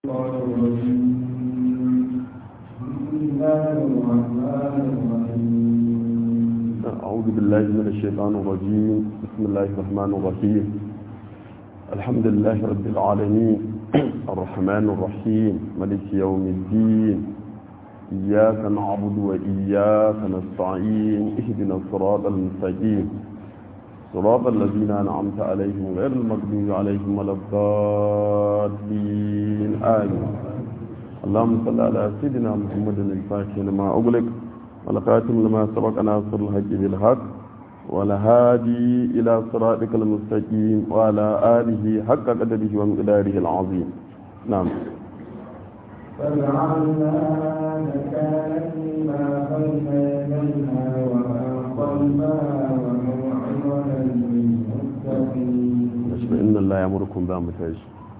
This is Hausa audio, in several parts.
الشيطان الرجيم بسم الله الرحمن الرحيم أعوذ بالله من الشيطان الرجيم بسم الله الرحمن الرحيم الحمد لله رب العالمين الرحمن الرحيم ملك يوم الدين إياك نعبد وإياك نستعين اهدنا الصراط المستقيم صراط الذين أنعمت عليهم غير المغضوب عليهم ولا الضالين آمين اللهم صل على سيدنا محمد الفاتح لما أغلق والخاتم لما سبق ناصر الحق بالحق والهادي إلى صراطك المستقيم وعلى آله حق قدره ومقداره العظيم نعم فجعلنا نكالا لما بين يديها وما خلفها وموعظة للمتقين نشبه إن الله يأمركم بأمتاج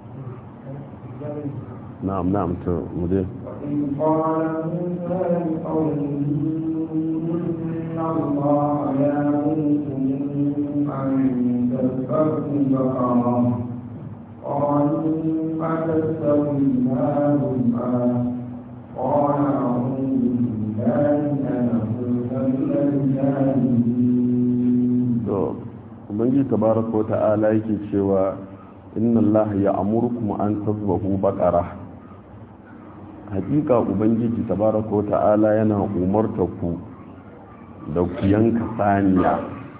نعم نعم مدير وإذ قال موسى لقومه إن الله يأمركم أن تذبحوا بقرة قالوا أتستوينا ربا قال أعوذ بالله أن أكون من الجاهلين to ubangiji tabaraka wa ta'ala yake cewa inna allaha ya'murukum an tazbahu baqara hakika ubangiji tabaraka wa ta'ala yana umarta ku da ku yanka saniya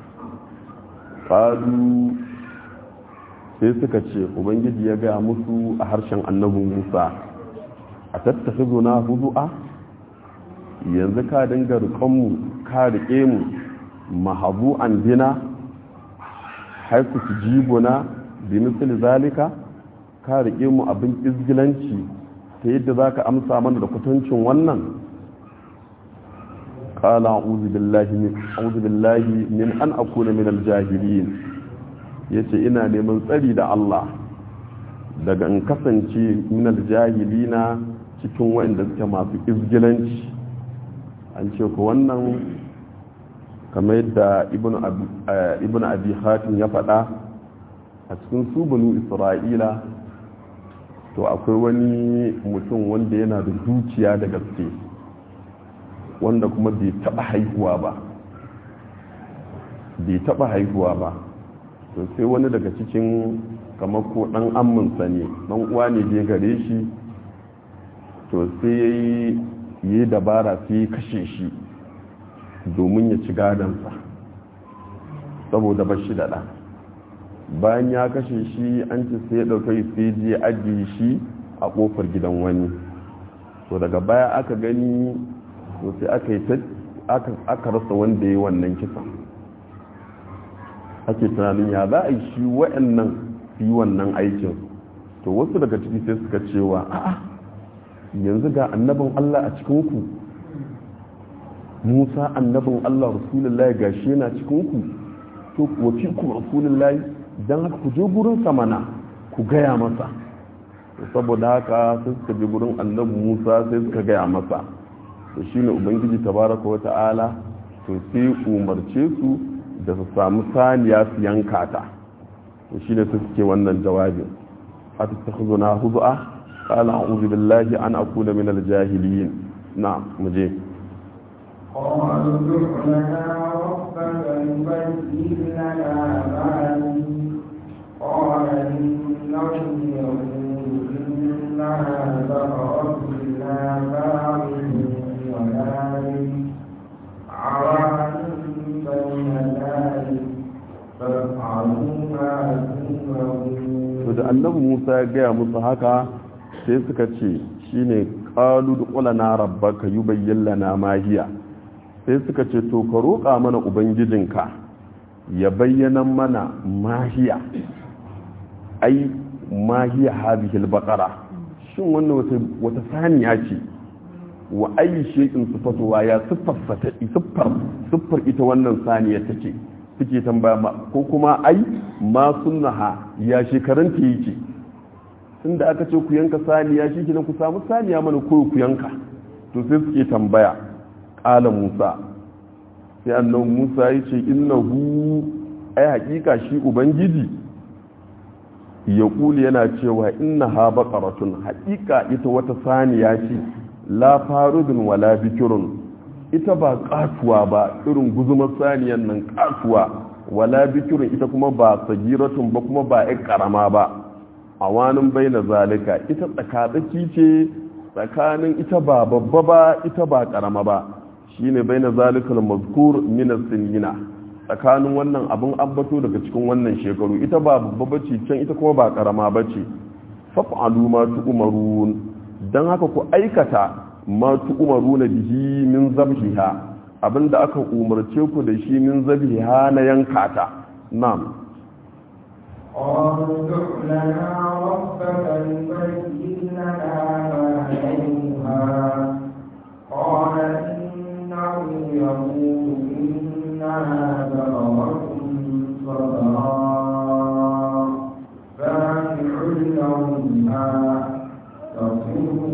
qalu sai suka ce ubangiji ya gaya musu a harshen annabin musa a tattakhizuna hudu'a yanzu ka dinga riƙonmu ka riƙe mu mahabu'an bina haiku su jibuna bi misali zalika ka riƙe mu abin izgilanci ta yadda za ka amsa mana da kwatancin wannan ƙala a'udhu billahi min an akuna min aljahilin ya ce ina neman tsari da Allah daga in kasance min aljahilina cikin waɗanda suke masu izgilanci an ce ku wannan kamar yadda ibn abi hatim ya faɗa a cikin su banu isra'ila to akwai wani mutum wanda yana da dukiya da gaske wanda kuma bai taɓa haihuwa ba bai taɓa haihuwa ba to sai wani daga cikin kamar ko ɗan amminsa ne ɗan uwa ne je gare shi to sai ya yi dabara sai ya kashe shi domin ya ci gadansa saboda ba shi daɗa bayan ya kashe shi an ci sai ya ɗauka sai je ajiye shi a ƙofar gidan wani to daga baya aka gani to sai aka yi aka rasa wanda ya yi wannan kisan ake tunanin ya za a yi shi wa'annan su yi wannan aikin to wasu daga ciki sai suka cewa a'a yanzu ga annabin allah a cikinku musa annabin allah rasulullahi gashi yana cikinku to wafi ku rasulullahi don haka ku je gurin samana ku gaya masa saboda haka sai suka je gurin annabi musa sai suka gaya masa to shine ubangiji tabaraka wa ta'ala to sai umarce su da su samu saniya su yanka ta to shine su suke wannan jawabin atattakhuzuna huz'a qala a'udhu billahi an akuna minal jahiliyin na muje قالوا ادع لنا ربك يبين لنا ما هي قال إنه يقول إنها بقرة لا فارغ ولا عوان بين ذلك فافعلوا ما تؤمرون to da annabi Musa ya gaya musu haka sai suka ce shine qalu duqulana rabbaka yubayyin lana ma hiya sai suka ce to ka roƙa mana ubangijinka ya bayyana mana mahiya ai mahiya hadhihi albaqara shin wannan wata wata saniya ce wa ayi shay'in sifatuwa ya siffar siffar siffar ita wannan saniya take suke tambaya ko kuma ai ma sunnaha ya shekaran ta yake tunda aka ce ku yanka saniya shi kenan ku samu saniya mana ko ku yanka to sai suke tambaya ƙala musa sai annan musa ya ce innahu ai hakika shi ubangiji ya kuli yana cewa inna ha baqaratun haƙiƙa ita wata saniya ce la farudun wala bikirun ita ba katuwa ba irin guzumar saniyan nan katuwa wala bikirun ita kuma ba sagiratun ba kuma ba ƴan karama ba a wani bai na zalika ita tsakatsaki ce tsakanin ita ba babba ba ita ba karama ba shine bai na zalikal mazkur min sinina tsakanin wannan abin ambato daga cikin wannan shekaru ita ba babba bace can ita kuma ba karama bace fa'alu ma tu'marun dan haka ku aikata ma tu'maruna bihi min zabhiha abinda aka umarce ku da shi min zabhiha na yankata na'am قالوا ادع لنا ربك يبين لنا ما لونها قال إنه يقول إنها بقرة صفراء فاقع لونها تسر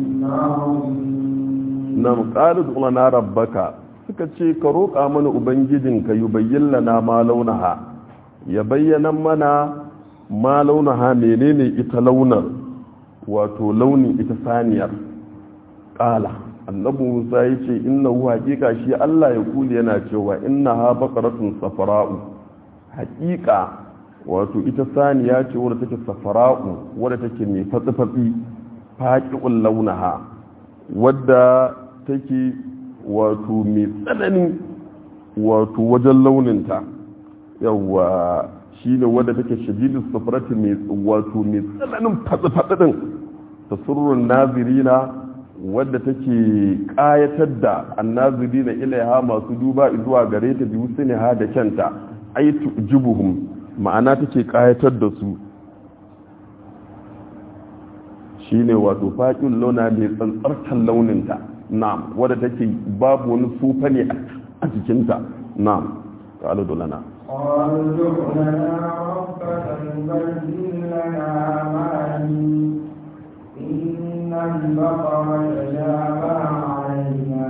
الناظرين nam qalu lana rabbaka suka ce ka roƙa mana ubangijinka yubayyin lana ma launaha ya bayyana mana ma launaha menene ita launar wato launin ita saniyar qala annabi Musa yace innahu haqiqa shi Allah ya kuli yana cewa innaha baqaratun safara'u haqiqa wato ita saniya ce wadda take safara'u wadda take mai fatsi-fatsi faqi'ul launaha wadda take wato mai tsanani wato wajen launinta yawa shi ne wadda take shadidin safarati mai wato mai tsananin fatsi-fatsi ta surrun nazirina wadda take kayatar da annazirina ilaiha masu duba zuwa gare ta biyu su ne ha da kyanta aitu jibuhum ma'ana take kayatar da su shine wato faƙin launa mai tsantsartar launinta na'am wadda take babu wani sufa ne a jikinta na'am ƙalu dolana قالوا ادع لنا ربك يبين لنا ما هي إن البقر تشابه علينا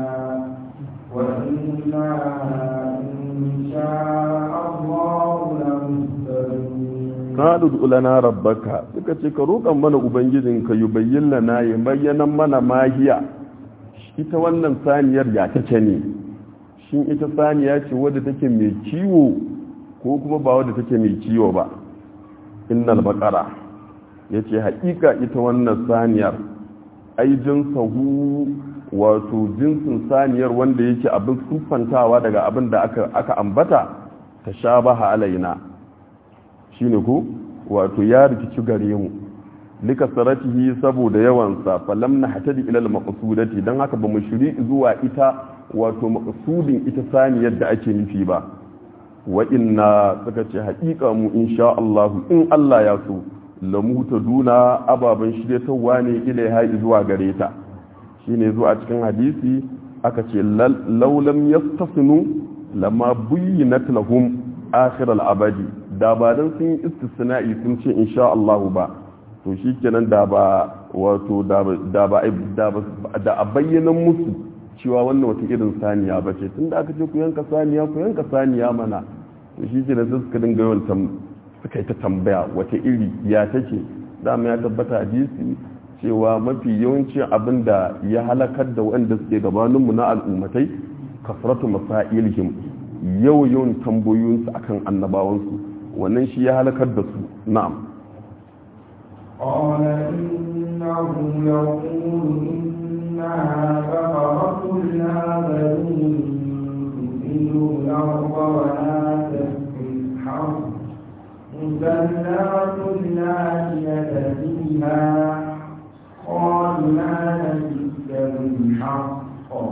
وإنا إن شاء الله لمهتدون ƙalu dolana rabbaka suka ce ka roƙan mana ubangijinka yi bayyin lana ya bayyana mana mahiya ita wannan saniyar ya take ne shin ita saniya ce wadda take mai ciwo ko kuma ba wadda take mai ciwo ba innal baqara yace haƙiƙa ita wannan saniyar ai jinsahu wato jinsin saniyar wanda yake abin siffantawa daga abin da aka aka ambata tashabaha alaina shine ko wato ya rikici gare mu lika saratihi saboda yawansa falam na hatadi ilal maqsudati dan haka ba mu shiri zuwa ita wato maqsudin ita saniyar da ake nufi ba wa inna suka ce haƙiƙa mu insha Allah in Allah ya so lamu ta duna ababan shiryatawa ne ilaiha zuwa gare ta shine zuwa cikin hadisi aka ce laulam yastasnu lama buyyinat lahum akhir al-abadi da ba dan sun yi istisna'i sun ce insha Allah ba to shikenan da ba wato da ba da a bayyana musu cewa wannan wata irin saniya ba ce tunda aka ce ku yanka saniya ku yanka saniya mana to shi ke da suka dinga yawan suka yi ta tambaya wata iri ya take dama ya tabbata hadisi cewa mafi yawancin abin da ya halakar da waɗanda suke gabaninmu na al'ummatai kasratu masailihim yau yawan tambayoyinsu akan annabawansu wannan shi ya halakar da su na'am قال إنه يقول إنها بقرة لا ذلول تثير الأرض ولا تسقي الحرث مسلمة لا شية فيها قالوا لا نجد بالحق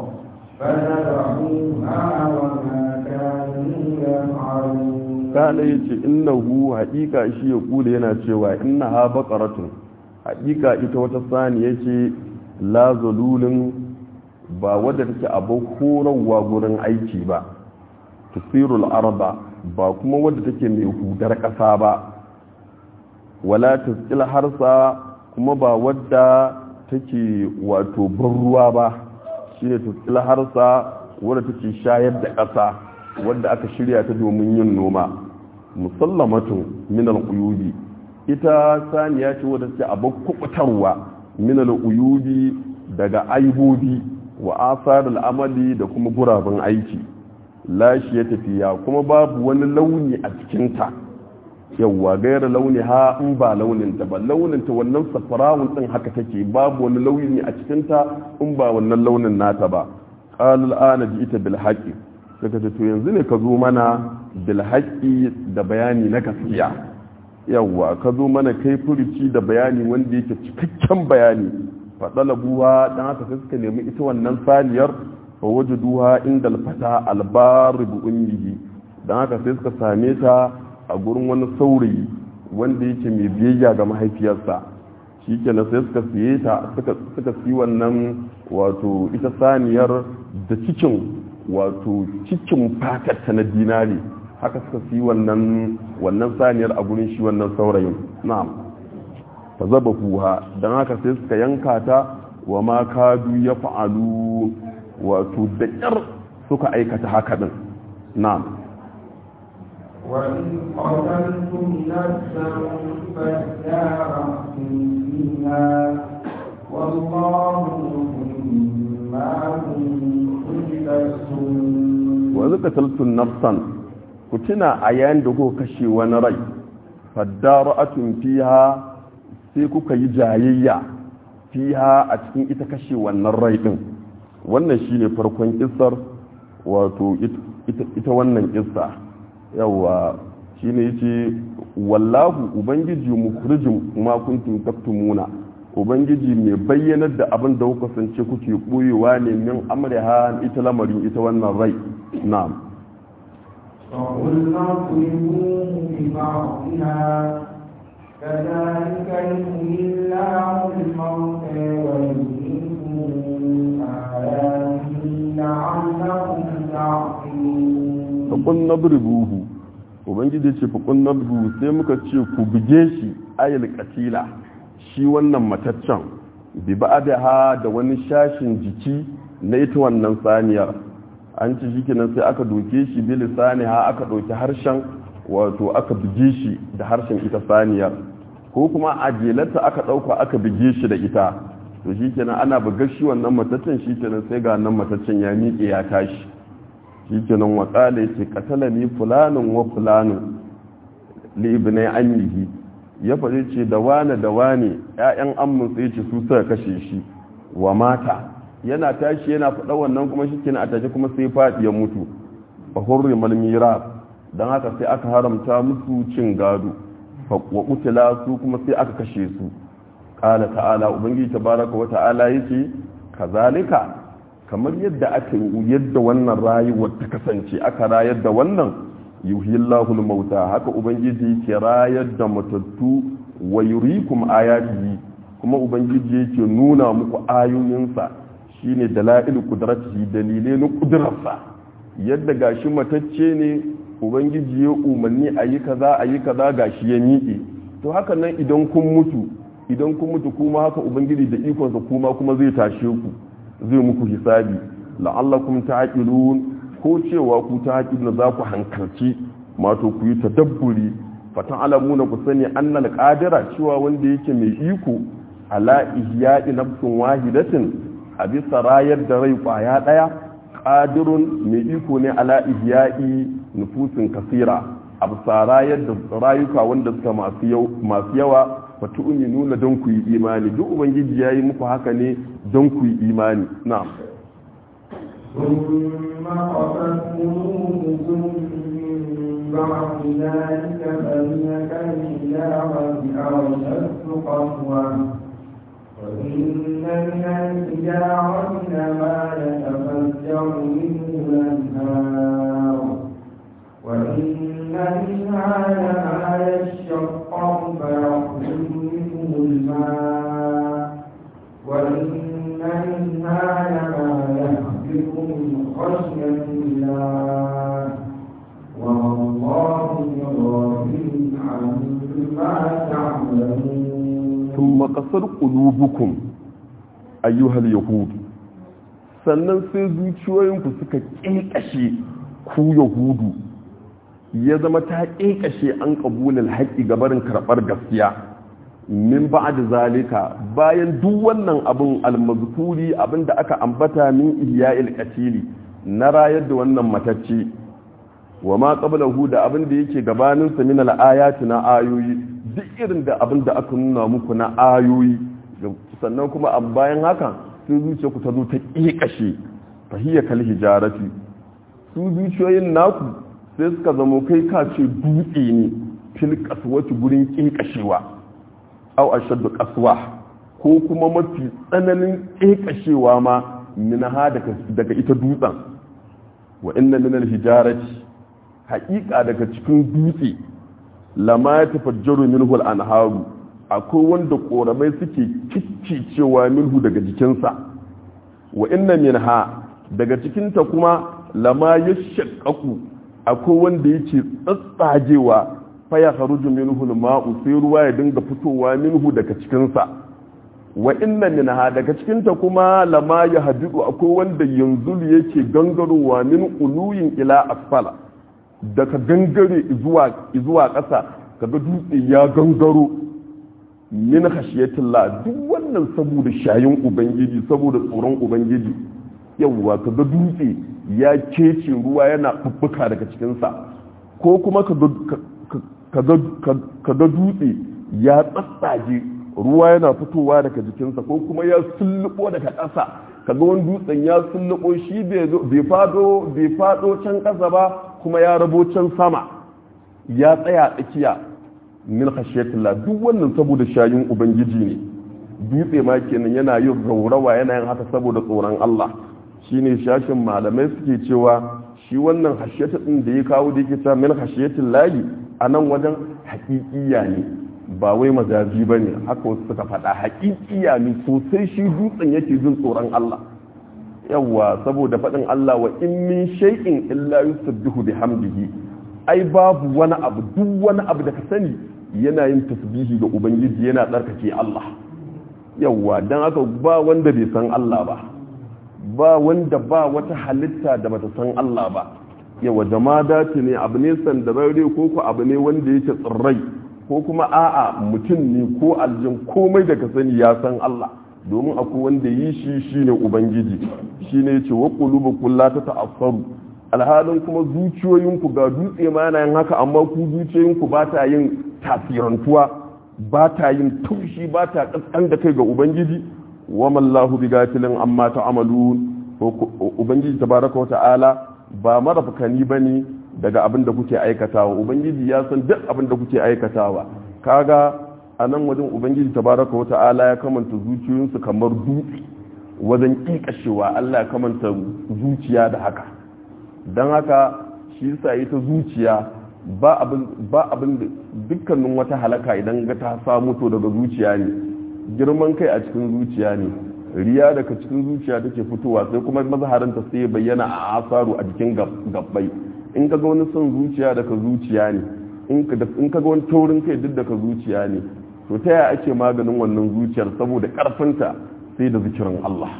فذبحوها وما كانوا يفعلون kala ya ce innahu haƙiƙa shi ya kula yana cewa inna ha baƙaratun haƙiƙa ita wata sani ya ce la zalulin ba wadda take abin horarwa gurin aiki ba tusirul arba ba kuma wadda take mai hudar ƙasa ba wala tasqil harsa kuma ba wadda take wato ban ruwa ba shine tasqil harsa wadda take shayar da ƙasa wadda aka shirya ta domin yin noma musallamatun min alquyubi ita saniya ce wadda ce abin kubutarwa minal uyubi daga aibobi wa asar al'amali da kuma gurabin aiki lashi ya tafiya kuma babu wani launi a cikinta yawwa gaira launi ha in ba launinta ba launinta wannan safarawun din haka take babu wani launi a cikinta in ba wannan launin nata ba qalul ana ji ita bil haqqi suka ce to yanzu ne ka zo mana bil haqqi da bayani na gaskiya yawwa ka zo mana kai furuci da bayani wanda yake cikakken bayani faɗalabuwa don haka sai suka nemi ita wannan saniyar fa wajaduha inda alfata albaru bi ummihi don haka sai suka same ta a gurin wani saurayi wanda yake mai biyayya ga mahaifiyarsa shi kenan sai suka siye ta suka siyi wannan wato ita saniyar da cikin wato cikin fatarta na dinari haka suka siyi wannan wannan saniyar a gurin shi wannan saurayin na'am fa zaba kuha don haka sai suka yanka ta wa ma kadu ya fa'alu wato da ƙyar suka aikata haka din na'am وإن قتلتم نفسا فادارأتم فيها والله ما كنتم تكسبون wa zuka taltun nafsan ku tuna a yayin da kuka kashe wani rai faddara'atun fiha sai kuka yi jayayya fiha a cikin ita kashe wannan rai din wannan shine farkon kissar wato ita wannan kissa yawa shine yace wallahu ubangiji mukhrijum ma kuntum taktumuna ubangiji mai bayyanar da abin da kuka sance kuke boyewa ne min amriha ita lamarin ita wannan rai na'am فقلنا اضربوه ببعضها كذلك يحيي الله الموتى ويريكم آياته لعلكم تعقلون faƙun na buhu ubangiji ce faƙun na sai muka ce ku buge shi ayil katila shi wannan mataccen bi ba da ha da wani shashin jiki na ita wannan saniyar an ci shi kenan sai aka doke shi bi lisani ha aka ɗauki harshen wato aka buge shi da harshen ita saniyar ko kuma a jelarta aka ɗauka aka buge shi da ita to shi kenan ana bugar shi wannan mataccen shi kenan sai ga nan mataccen ya miƙe ya tashi shi kenan waƙala ce katala ni fulanin wa fulanin libinai amihi ya faɗi ce da wane da wane ‘ya'yan ammun sai ce su suka kashe shi wa mata yana tashi yana faɗa wannan kuma shi kenan a tashi kuma sai faɗi ya mutu a hurri malmira don haka sai aka haramta musu cin gado wa kutila su kuma sai aka kashe su ƙala ta'ala ubangiji tabaraka wa ta'ala yake kazalika kamar yadda aka yadda wannan rayuwar ta kasance aka rayar da wannan yuhillahu mauta haka ubangiji ke rayar da matattu wa yurikum ayatihi kuma ubangiji yake nuna muku ayoyinsa shine dalail qudratihi dalilai na kudrarsa yadda gashi matacce ne ubangiji ya umarni a yi kaza a yi kaza gashi ya miƙe to haka nan idan kun mutu idan kun mutu kuma haka ubangiji da ikonsa kuma kuma zai tashe ku zai muku hisabi la'allakum ta'qilun ko cewa ku ta'qilun za ku hankalci mato ku yi tadabburi fatan alamuna ku sani annal qadira cewa wanda yake mai iko ala ihya'i nafsin wahidatin a bisa rayar da rai kwaya daya qadirun mai iko ne ala ihya'i nufusin kasira a bisa rayar da rayuka wanda suka masu yawa fatu nuna don ku yi imani duk ubangiji ya yi muku haka ne don ku yi imani na ثم قست قلوبكم من بعد ذلك فهي كالحجارة أو أشد قسوة وإن من الحجارة لما يتفجر منه الأنهار وإن منها لما يشقق فيخرج منه الماء وإن منها لما يهبط من خشية الله والله بغافل عما تعملون ثم قصر قلوبكم أيها اليهود sannan sai zuciyoyinku suka ƙinƙashe ku yahudu ya zama ta ƙeƙashe an ƙabulin haƙƙi gabarin karɓar gaskiya min ba'd zalika bayan duk wannan abin almazkuri abin da aka ambata min ihya'il qatili na rayar da wannan matacce wa ma qablahu da abin da yake gabanin sa min al-ayati na ayoyi duk irin da abin da aka nuna muku na ayoyi sannan kuma a bayan haka sun zuciya ku ta zo ta ƙeƙashe fahiyya kal hijarati su zuciyoyin naku sai suka zamo kai ka ce dutse ne fil kaswati gurin ƙeƙashewa au ashaddu qaswa ko kuma mafi tsananin ƙeƙashewa ma minaha daga ita dutsen wa inna min al-hijarati haƙiƙa daga cikin dutse lama ya tafajjaru minhu al-anharu akwai wanda koramai suke kiccicewa minhu daga jikinsa wa inna minha daga cikinta kuma lama ya shakaku akwai wanda yake tsatsagewa faya haruju minhu al-ma'u sai ruwa ya dinga fitowa minhu daga cikinsa wa inna minha daga cikinta kuma lama ya hadidu akwai wanda yanzu yake gangarowa min uluyin ila asfala daga gangare zuwa zuwa ƙasa kaga dutse ya gangaro min khashiyatillah duk wannan saboda shayin ubangiji saboda tsoron ubangiji yawwa kaga dutse ya kece ruwa yana fuffuka daga cikinsa ko kuma kaga dutse ya tsatsage ruwa yana fitowa daga jikinsa ko kuma ya sullubo daga ƙasa kaga wani dutsen ya sullubo shi bai fado bai fado can ƙasa ba kuma ya rabo can sama ya tsaya tsakiya min khashiyatillah duk wannan saboda shayin ubangiji ne dutse ma kenan yana yin raurawa yana yin haka saboda tsoron Allah shine shashin malamai suke cewa shi wannan hashiyata din da ya kawo da yake cewa min khashiyatillahi anan wajen haƙiƙiya ne ba wai mazaji ba ne haka wasu suka faɗa haƙiƙiya ne sosai shi dutsen yake jin tsoron Allah yawwa saboda faɗin Allah wa in min shay'in illa yusabbihu bihamdihi ai babu wani abu duk wani abu da ka sani yana yin tasbihi ga ubangiji yana tsarkake Allah yawwa dan haka ba wanda bai san Allah ba ba wanda ba wata halitta da bata san Allah ba yawa jama'a ne abu ne sandararre ko ko abu ne wanda yake tsirrai ko kuma a'a mutum ne ko aljin komai da ka sani ya san Allah domin akwai wanda yi shi shine ubangiji shine yace wa qulubukum la tata'assaru alhalin kuma zuciyoyinku ga dutse ma yana yin haka amma ku zuciyoyinku ba ta yin tasirantuwa ba ta yin taushi ba ta kaskan da kai ga ubangiji wa mallahu bigafilin amma ta'malun ubangiji tabaraka wa ta'ala ba marafkani bane daga abin da kuke aikatawa ubangiji ya san duk abin da kuke aikatawa kaga a nan wajen ubangiji tabaraka wa ta'ala ya kamanta zuciyoyinsu kamar dutse wajen kikashewa Allah ya kamanta zuciya da haka don haka shi yasa ita zuciya ba abin ba abin dukkanin wata halaka idan ga ta samu to daga zuciya ne girman kai a cikin zuciya ne riya daga cikin zuciya take fitowa sai kuma mazaharinta sai bayyana a asaru a jikin gabbai in ka ga wani son zuciya daga zuciya ne in ka ga wani taurin kai duk daga zuciya ne to ta yaya ake maganin wannan zuciyar saboda karfinta sai da zikirin Allah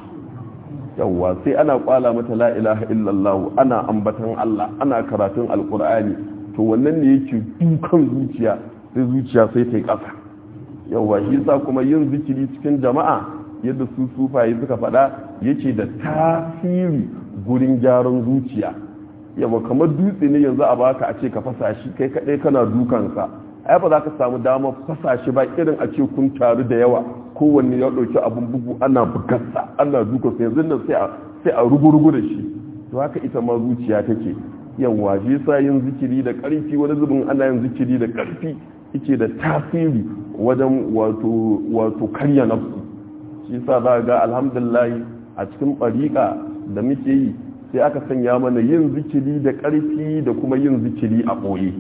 yawwa sai ana kwala mata la ilaha illallah ana ambatan Allah ana karatun alkur'ani to wannan ne yake dukan zuciya sai zuciya sai ta yi ƙasa yawwa shi sa kuma yin zikiri cikin jama'a yadda su sufaye suka faɗa yake da tasiri gurin gyaran zuciya yawa kamar dutse ne yanzu a baka a ce ka fasa shi kai kaɗai kana dukansa ai ba za ka samu damar fasa shi ba irin a ce kun taru da yawa kowanne ya ɗauki abin bugu ana bugarsa ana dukansa yanzu nan sai a rugu-rugu da shi to haka ita ma zuciya take yawa shi sa yin zikiri da ƙarfi wani zubin ana yin zikiri da ƙarfi yake da tasiri wajen wato karya nafsu shi sa za ga alhamdulillah a cikin ɓariƙa da muke yi sai aka sanya mana yin zikiri da ƙarfi da kuma yin zikiri a ɓoye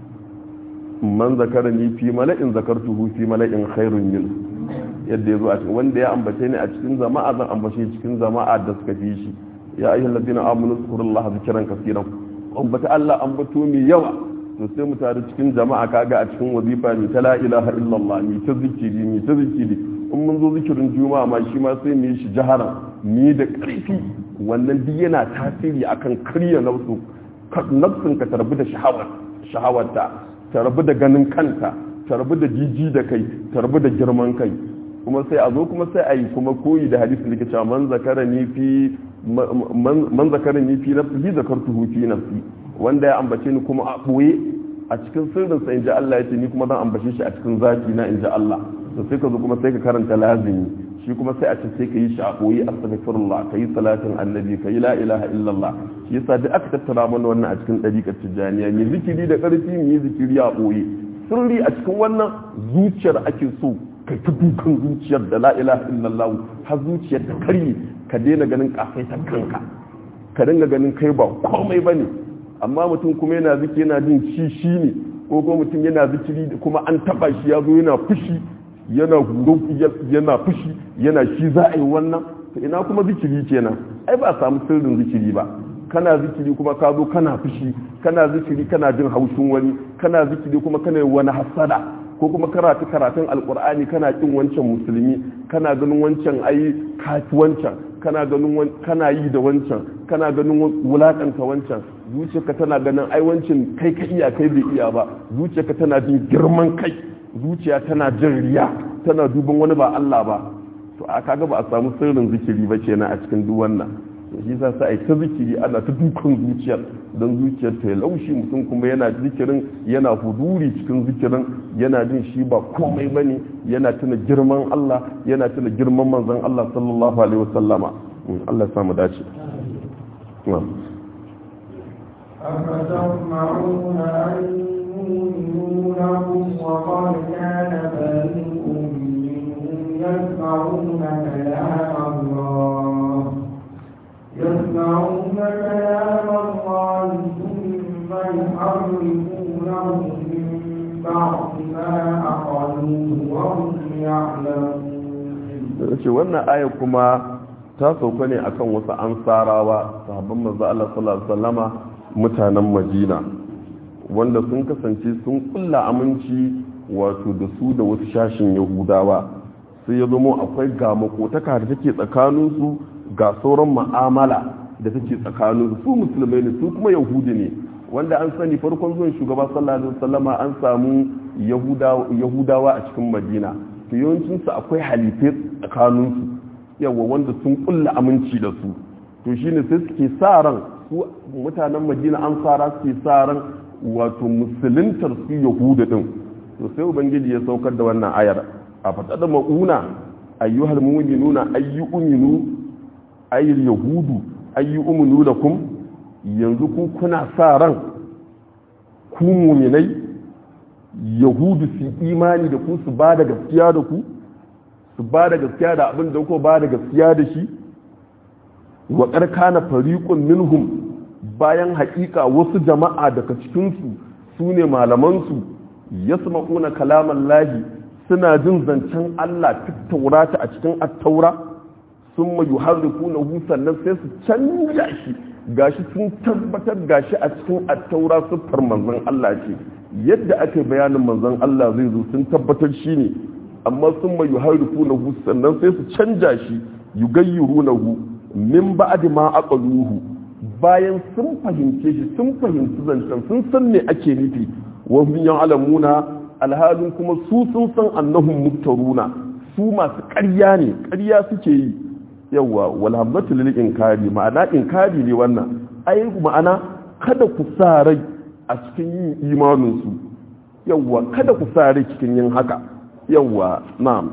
man zakara ni fi mala'in zakartuhu fi mala'in khairun min yadda ya zo a cikin wanda ya ambace ni a cikin jama'a zan ambace cikin jama'a da suka fi shi ya ayyuhal ladina amanu zkurullaha zikran kaseeran ambata Allah ambato mai yawa to sai mu tare cikin jama'a kaga a cikin wazifa mi ta la ilaha illallah mi ta zikiri mi ta zikiri in mun zo zikirin juma'a ma shi ma sai mu yi shi jaharan mi da ƙarfi wannan duk yana tasiri akan karya nafsu nafsin ka tarbi da shahawar sha'awarta ta rabu da ganin kanta ta rabu da jiji da kai ta rabu da girman kai kuma sai a zo kuma sai a yi kuma koyi da hadisi da ke cewa man zakara ni fi man zakara ni fi nafsi zakartuhu fi nafsi wanda ya ambace ni kuma a boye a cikin sirrin sa inji Allah ya ce ni kuma zan ambace shi a cikin zaki na inji Allah to sai ka zo kuma sai ka karanta lazimi shi kuma sai a ce sai ka yi shi a boye astaghfirullah ka yi salatin annabi ka yi la ilaha illallah shi yasa duk aka tattara mana wannan a cikin dariƙar tijaniya mai zikiri da ƙarfi mai zikiri a boye sirri a cikin wannan zuciyar ake so kai ta dukan zuciyar da la ilaha illallah har zuciyar ta karye ka daina ganin kafaitar kanka ka dinga ganin kai ba komai bane amma mutum kuma yana ziki yana jin shi shi ne ko kuma mutum yana zikiri kuma an taba shi ya zo yana fushi yana huro yana fushi yana shi za a yi wannan to ina kuma zikiri kenan ai ba a samu sirrin zikiri ba kana zikiri kuma ka zo kana fushi kana zikiri kana jin haushin wani kana zikiri kuma kana yi wani hasada ko kuma karatu karatun alkur'ani kana kin wancan musulmi kana ganin wancan ai kafi wancan kana ganin kana yi da wancan kana ganin wulakanta wancan zuciyarka tana ganin ai wancan kai ka iya kai bai iya ba zuciyarka tana jin girman kai zuciya tana jin riya tana duban wani ba Allah ba to a kaga ba a samu sirrin zikiri ba kenan a cikin duk wannan to shi yasa sai ta zikiri ana ta dukan zuciyar don zuciyar ta laushi mutum kuma yana zikirin yana huduri cikin zikirin yana jin shi ba komai bane yana tuna girman Allah yana tuna girman manzon Allah sallallahu alaihi wasallama Allah ya samu dace أفتطمعون أن يؤمنوا لكم وقد كان فريق منهم يسمعون كلام الله يسمعون كلام الله ثم يحرفونه من بعد ما أقلوه وهم يعلمون ce wannan aya kuma ta sauka ne akan wasu ansarawa sahabban manzo Allah sallallahu alaihi wasallama mutanen Madina wanda sun kasance sun kulla aminci wato da su da wasu shashin Yahudawa sai ya zama akwai ga makotaka da take tsakaninsu ga sauran ma'amala da take tsakanin su musulmai ne su kuma yahudi ne wanda an sani farkon zuwan shugaba sallallahu alaihi wasallama an samu yahudawa a cikin madina to yawancin su akwai halife tsakanin su yawa wanda sun kulla aminci da su to shine sai suke sa ran su mutanen madina an fara suke sa ran wato musuluntar su yahuda din to sai ubangiji ya saukar da wannan ayar a faɗaɗa ma'una ayyuhal mu'minuna ayyu'minu ayyul yahudu ayyu umunu lakum yanzu ku kuna sa ran ku muminai yahudu su imani da ku su ba da gaskiya da ku su ba da gaskiya da abin da ku ba da gaskiya da shi wa karkana fariqun minhum bayan haƙiƙa wasu jama'a daga cikinsu su ne malamansu yasma'una kalaman lahi suna jin zancen Allah tattaurata a cikin attaura sun mayu harriku na sannan sai su canja shi gashi sun tabbatar gashi a cikin attaura siffar manzon Allah ce yadda ake bayanin manzon Allah zai zo sun tabbatar shi ne amma sun mayu harriku na sannan sai su canja shi yugayyiru na min ba'di ma aqaluhu bayan sun fahimce shi sun fahimci zancen sun san me ake nufi wa hum ya'lamuna alhalin kuma su sun san annahum muftaruna su masu ƙarya ne ƙarya suke yi yawa wal hamzatu lil inkari ma'ana inkari ne wannan ai ma'ana kada ku sa rai a cikin yin imanin su yawa kada ku sa rai cikin yin haka yawa na'am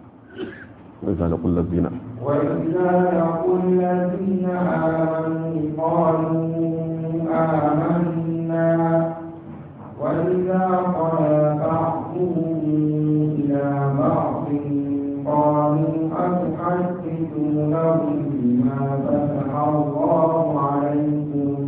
وإذا لقوا الذين وإذا لقوا الذين آمنوا قالوا آمنا وإذا قال بعضهم إلى بعض قالوا أتحدثونهم بما فتح الله عليكم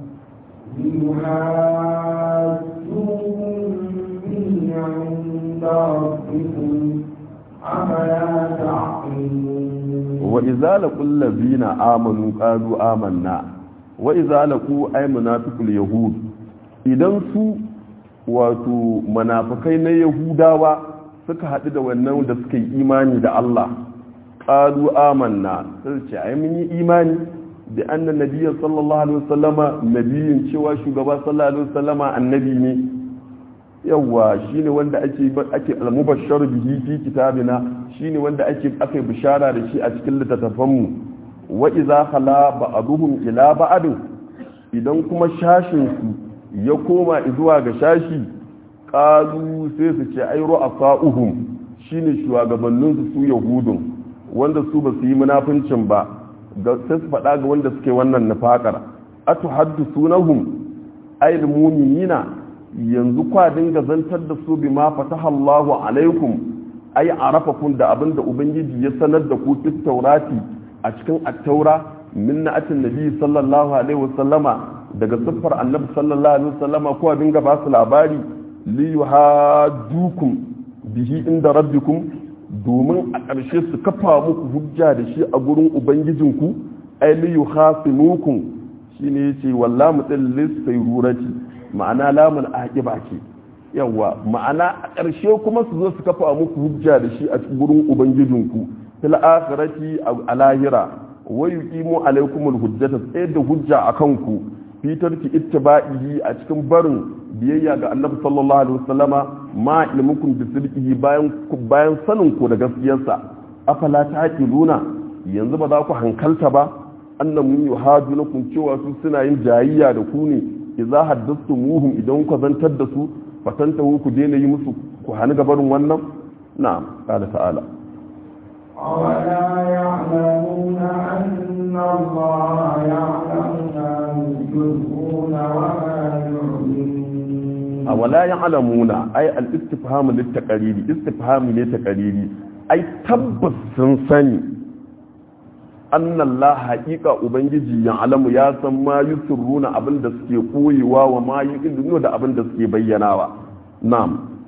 ليحاجوكم به عند ربكم أفلا تعقلون وإذا لقوا الذين آمنوا قالوا آمنا وإذا لقوا أي منافق اليهود idan su wato manafakai na yahudawa suka haɗu da wannan da suka yi imani da Allah ƙalu amanna sai ce ai mun yi imani bi anna nabiyya sallallahu alaihi wasallama nabiyin cewa shugaba sallallahu alaihi wasallama annabi ne yawa shine wanda ake ake al-mubashshar bihi fi kitabina shine wanda ake aka bishara da shi a cikin littattafan mu wa idza khala ba'duhum ila ba'd idan kuma shashin su ya koma zuwa ga shashi qalu sai su ce ai ru'afa'uhum shine shugabannin su su yahudun wanda su ba su yi munafincin ba ga sai su faɗa ga wanda suke wannan nufakar atu haddisunahum ayil mu'minina yanzu kwa dinga zantar da su bima fataha Allahu alaikum ay arafakum da abinda ubangiji ya sanar da ku fit taurati a cikin at-taura min na'atin nabi sallallahu alaihi wasallama daga siffar annabi sallallahu alaihi wasallama ko dinga ba su labari li yuhadukum bihi inda rabbikum domin a ƙarshe su kafa muku hujja da shi a gurin ubangijinku ai li yuhasimukum shine yace wallahi mutsallis sayrurati ma'ana lamun aqiba ce yawa ma'ana a ƙarshe kuma su zo su kafa muku hujja da shi a gurin ubangijinku fil akhirati a lahira wa yuqimu alaykumul hujjata tsayar da hujja akan ku fi tarki ittiba'ihi a cikin barin biyayya ga annabi sallallahu alaihi wasallama ma ilmukum bi sidqihi bayan bayan sanin ku da gaskiyarsa afala taqiluna yanzu ba za ku hankalta ba annan mun yuhadunakum cewa su suna yin jayayya da ku ne idza haddathumuhum idan ku zantar da su fatantahu ku daina yi musu ku hani gabarin wannan na'am qala ta'ala أولا يعلمون أن الله يعلم ما يسرون وما يعلنون أولا يعلمون أي الاستفهام للتقرير استفهام للتقرير أي تبس سنسني أن الله حقيقة أبنجي يعلم يا سما يسرون أبن دسكي قوي وما يقلون دا أبن دسكي بيناوا نعم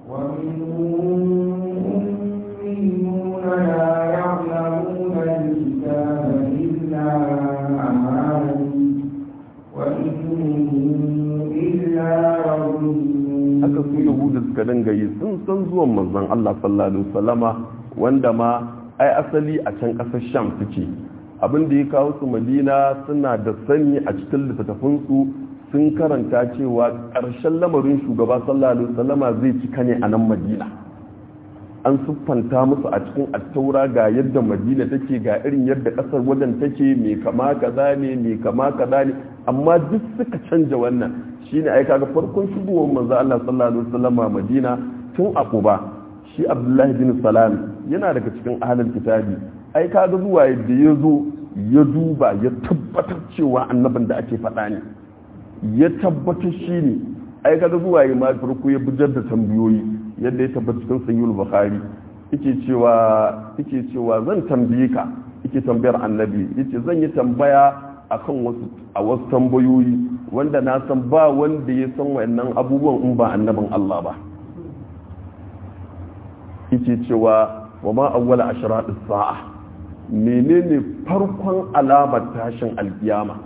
ومنهم أميون لا يعلمون الكتاب إلا أماني وإن إلا يظنون haka su yahudu suka dinga yi sun san zuwan manzon Allah sallallahu alaihi wasallama wanda ma ai asali a can kasar Sham suke abin da ya kawo su Madina suna da sani a cikin littattafan su sun karanta cewa ƙarshen lamarin shugaba sallallahu alaihi wasallama zai cika ne a nan Madina an siffanta musu a cikin attaura ga yadda Madina take ga irin yadda kasar wajen take mai kama kaza ne mai kama kaza ne amma duk suka canja wannan shine ai kaga farkon shigowar manzo Allah sallallahu alaihi wasallama Madina tun a Quba shi Abdullahi bin Salam yana daga cikin ahlul kitabi ai kaga zuwa yadda ya zo ya duba ya tabbatar cewa annabin da ake faɗa ne ya tabbatar shi ne ai kaga zuwa ya ma farko ya bujar da tambayoyi yadda ya tabbata cikin sahihul bukhari yake cewa yake cewa zan tambaye ka yake tambayar annabi yace zan yi tambaya akan wasu a wasu tambayoyi wanda na san ba wanda ya san wayannan abubuwan in ba annabin Allah ba yake cewa wa ma awwala ashratu sa'a menene farkon alamar tashin alkiyama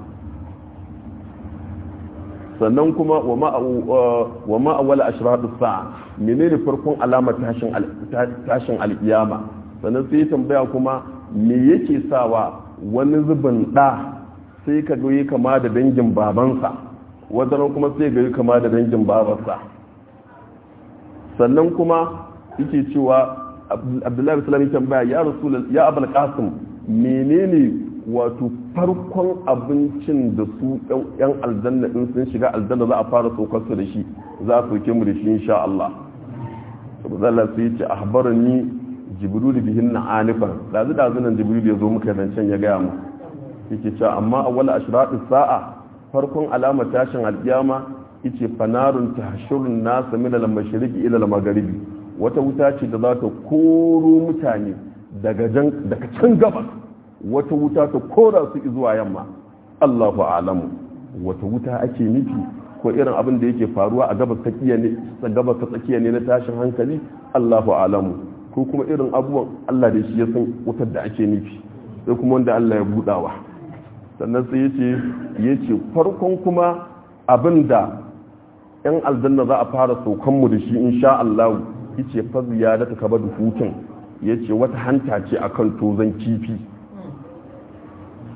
sannan kuma wa ma awwala ashratu sa'a menene farkon alamar tashin tashin alkiyama sannan sai tambaya kuma me yake sawa wani zubin da sai ka ga kama da dangin babansa wadannan kuma sai ga kama da dangin babarsa sannan kuma yake cewa abdullahi salami tambaya ya rasul ya abul qasim menene wato farkon abincin da su yan aljanna in sun shiga aljanna za a fara saukar su da shi za a sauke mu da shi insha Allah saboda Allah sai ya ce ahbarani jibril bihin na anifan dazu dazu nan jibril ya zo muka zancen ya gaya mu yake cewa amma awwal ashratu sa'a farkon alamar tashin alkiyama yace fanarun tahshurun nas min al-mashriqi ila al-maghribi wata wuta ce da za ta koro mutane daga daga can gabas wata wuta ta kora su zuwa yamma Allahu a'lamu wata wuta ake nufi ko irin abin da yake faruwa a gabas ta tsakiya ne gabas ta tsakiya ne na tashin hankali Allahu a'lamu ko kuma irin abubuwan Allah da shi ya san wutar da ake nufi sai kuma wanda Allah ya budawa sannan sai yace yace farkon kuma abinda yan aljanna za a fara saukan mu da shi insha Allah yace fa ziyadatu kabadu hutun yace wata hanta ce akan tozan kifi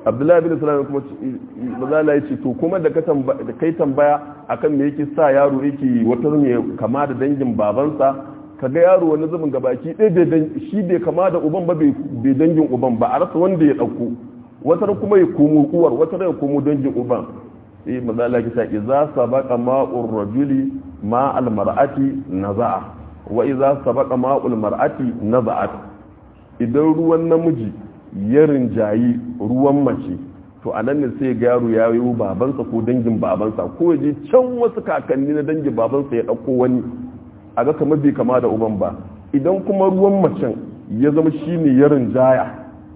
abdullahi bin salam kuma mazala ya ce to kuma da kai tambaya akan me yake sa yaro yake wata ne kama da dangin babansa ka ga yaro wani zubin gabaki ɗaya shi bai kama da uban ba bai dangin uban ba a rasa wanda ya ɗauko wata kuma ya komo uwar wata ya komo dangin uban sai mazala kisa idza sabaqa ma'ur rajuli ma al mar'ati naza'a wa idza sabaqa ma'ul mar'ati naza'at idan ruwan namiji ya rinjayi ruwan mace to a nan ne sai ga yaro ya yi babansa ko dangin babansa ko ya je can wasu kakanni na dangin babansa ya ɗauko wani a ga kamar bai kama da uban ba idan kuma ruwan macen ya zama shi ne ya rinjaya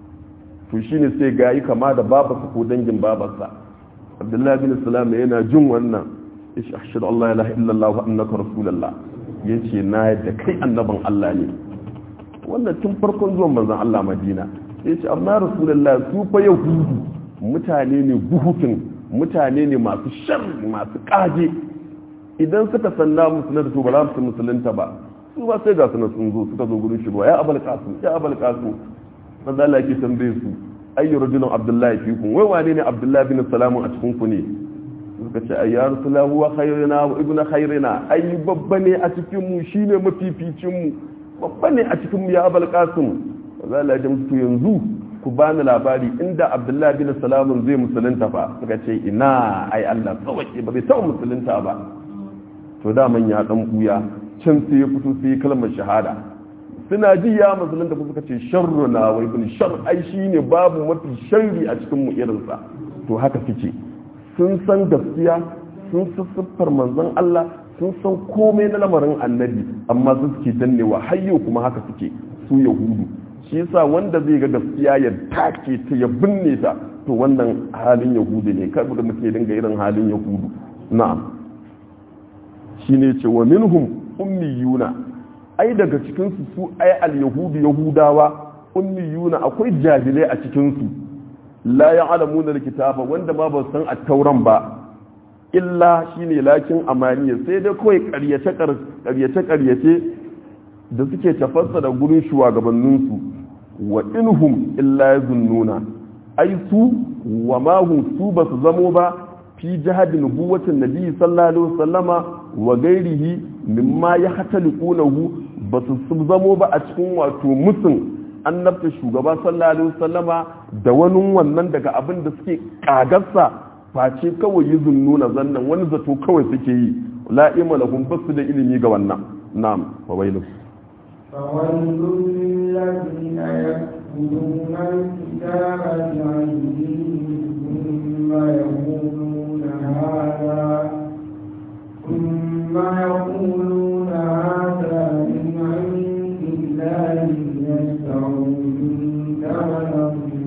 to shi ne sai ga yi kama da babarsa ko dangin babarsa abdullahi bin salam yana jin wannan ya shi ashhadu allah ya ilaha illallah wa annaka rasulullah yace na yadda kai annaban allah ne wannan tun farkon zuwan manzon allah madina ya ce amma rasulullah su fa yahudu mutane ne guhutun mutane ne masu shar masu kaje idan suka sanna musulunta to ba za su musulunta ba su ba sai ga su sun zo suka zo gurin shirwa ya abal kasu ya abal kasu manzo Allah yake tambaye su ayyu rajulun abdullahi fikum wai wane ne abdullahi bin salamu a cikin ku ne suka ce ay ya rasulullah huwa khayrina wa ibnu khayrina ai babba ne a cikin mu shine mafificin mu babba ne a cikin mu ya abal kasim za a lajin musu yanzu ku bani labari inda abdullahi bin salamun zai musulunta fa suka ce ina ai allah tsawaki ba bai taɓa musulunta ba to daman ya dan buya can sai ya fito sai kalmar shahada suna ji ya musulunta ku suka ce sharru na wai bin shar ai shine babu mafi sharri a cikin mu irinsa to haka suke sun san gaskiya sun siffar manzon Allah sun san komai na lamarin annabi amma su suke dannewa hayyo kuma haka suke su yahudu shi yasa wanda zai ga gaskiya ya take ta ya binne ta to wannan halin yahudu ne kar da muke dinga irin halin yahudu na'am shine ce wa minhum ummiyuna ai daga cikin su su ai al yahudu yahudawa ummiyuna akwai jahilai a cikin su la ya'lamuna alkitaba wanda ma ba san at-tauran ba illa shine lakin amaniya sai dai kawai ƙaryace ƙaryace ƙaryace da suke tafassa da gurin shugabanninsu wa inhum illa yazunnuna ai su wa ma hum su ba su zamo ba fi jihadi nubuwatin nabi sallallahu alaihi wasallama wa gairihi mimma ya hataliqunahu ba su zamo ba a cikin wato musun annabta shugaba sallallahu alaihi wasallama da wani wannan daga abin da suke kagarsa face kawai yi zunnuna zannan wani zato kawai suke yi la'ima lahum basu da ilimi ga wannan na'am wa wailu فويل للذين يكتبون الكتاب بأيديهم ثم يقولون هذا ثم يقولون هذا من عند الله ليشتروا به ثمنا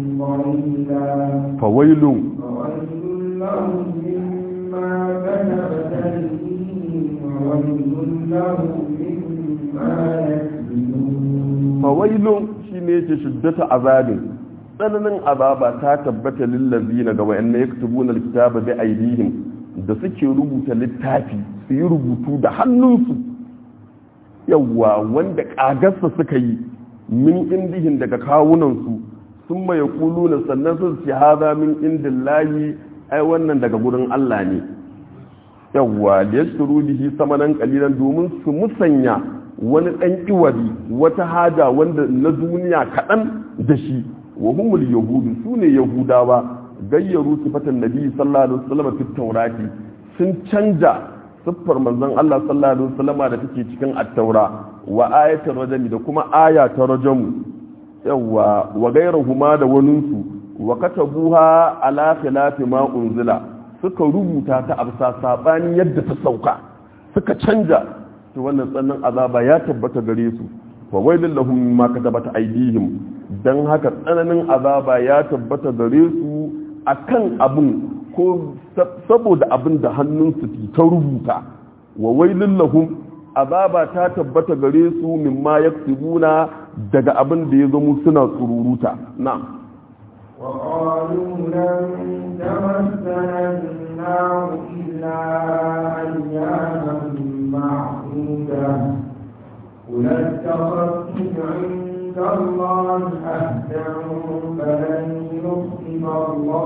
قليلا فويل فويل لهم مما كتبت أيديهم وويل لهم مما يكسبون fawailun shi ne yake shiddata azabin tsananin azaba ta tabbata lillazi na ga wa'annan ya kutubu na littaba bi aidihim da suke rubuta littafi su yi rubutu da hannunsu yawwa wanda kagarsa suka yi min indihin daga kawunansu sun maye kulu na sannan sun ce haza min indin layi ai wannan daga gurin Allah ne yawwa da ya shuru bihi samanan kalilan domin su musanya wani ɗan iwari wata haja wanda na duniya kaɗan da shi wa humul yahudu su ne yahudawa gayyaru sifatan nabi sallallahu alaihi wasallam fi taurati sun canja siffar manzon Allah sallallahu alaihi wasallam da take cikin at-taura wa ayatul rajmi da kuma aya ta rajamu yawa wa gairuhuma da waninsu wa katabuha ala khilafi ma unzila suka rubuta ta absa sabani yadda ta sauka suka canja to wannan tsannan azaba ya tabbata gare su wa wailul lahum mimma katabat aydihim dan haka tsananin azaba ya tabbata gare su akan abun ko saboda abin da hannunsu ta rubuta wa wailul lahum azaba ta tabbata gare su mimma yaksubuna daga abin da ya zama suna tsururuta na'am وقالوا لن تمسنا النار إلا أياما معدودة قل اتخذتم عند الله عهدا فلن يخلف الله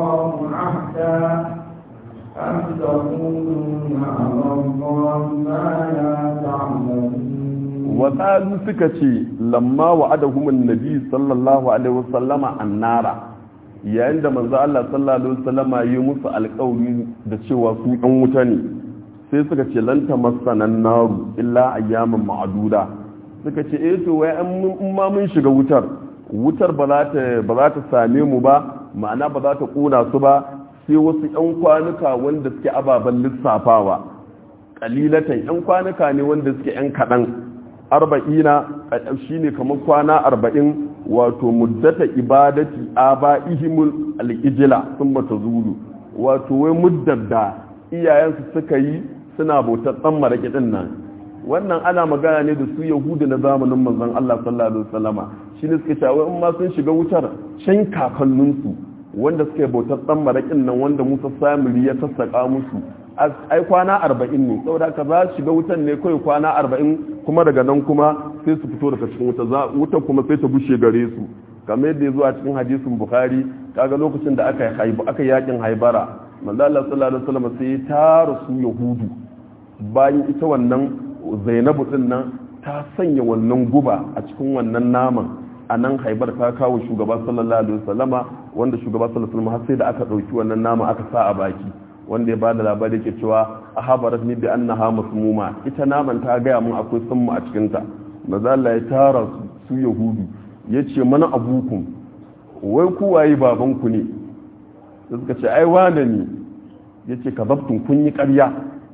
تقولون على الله ما لا تعلمون وقالوا سكتي لما وعدهم النبي صلى الله عليه وسلم النار yayin da manzo Allah sallallahu alaihi wasallama yi musu alƙawari da cewa su ɗan wuta ne sai suka ce lan tamassanan naru illa ayyaman ma'duda suka ce eh to wai in ma mun shiga wutar wutar ba za ta ba za ta same mu ba ma'ana ba za ta kuna su ba sai wasu yan kwanuka wanda suke ababen lissafawa kalilatan yan kwanuka ne wanda suke yan kaɗan arba'ina shine kamar kwana arba'in wato muddata ibadati aba'ihimul al-ijla thumma tazulu wato wai muddar da iyayensu suka yi suna bautar dan maraki din nan wannan ana magana ne da su yahudu na zamanin manzon Allah sallallahu alaihi wasallama shine suka ce wai in ma sun shiga wutar can kakanninsu wanda suka yi bautar dan marakin nan wanda Musa Samiri ya sassaka musu ai kwana arba'in ne saboda ka za shiga wutan ne kawai kwana arba'in kuma daga nan kuma sai su fito daga cikin wuta wutan kuma sai ta bushe gare su kamar yadda ya zo a cikin hadisin bukhari kaga lokacin da aka aka yakin haibara manzo Allah sallallahu alaihi wasallam sai ya tara su yahudu bayan ita wannan zainabu din nan ta sanya wannan guba a cikin wannan naman a nan haibar ta kawo shugaba sallallahu alaihi wasallama wanda shugaba sallallahu alaihi wasallam har sai da aka dauki wannan nama aka sa a baki wanda ya ba da labari ke cewa a habarat ni bi annaha masmuma ita naman ta gaya mun akwai sunmu a cikin ta maza Allah ya tara su yahudu ya ce mana abukum wai ku waye baban ku ne da suka ce ai wane ne ya ce ka zabtun kun yi ƙarya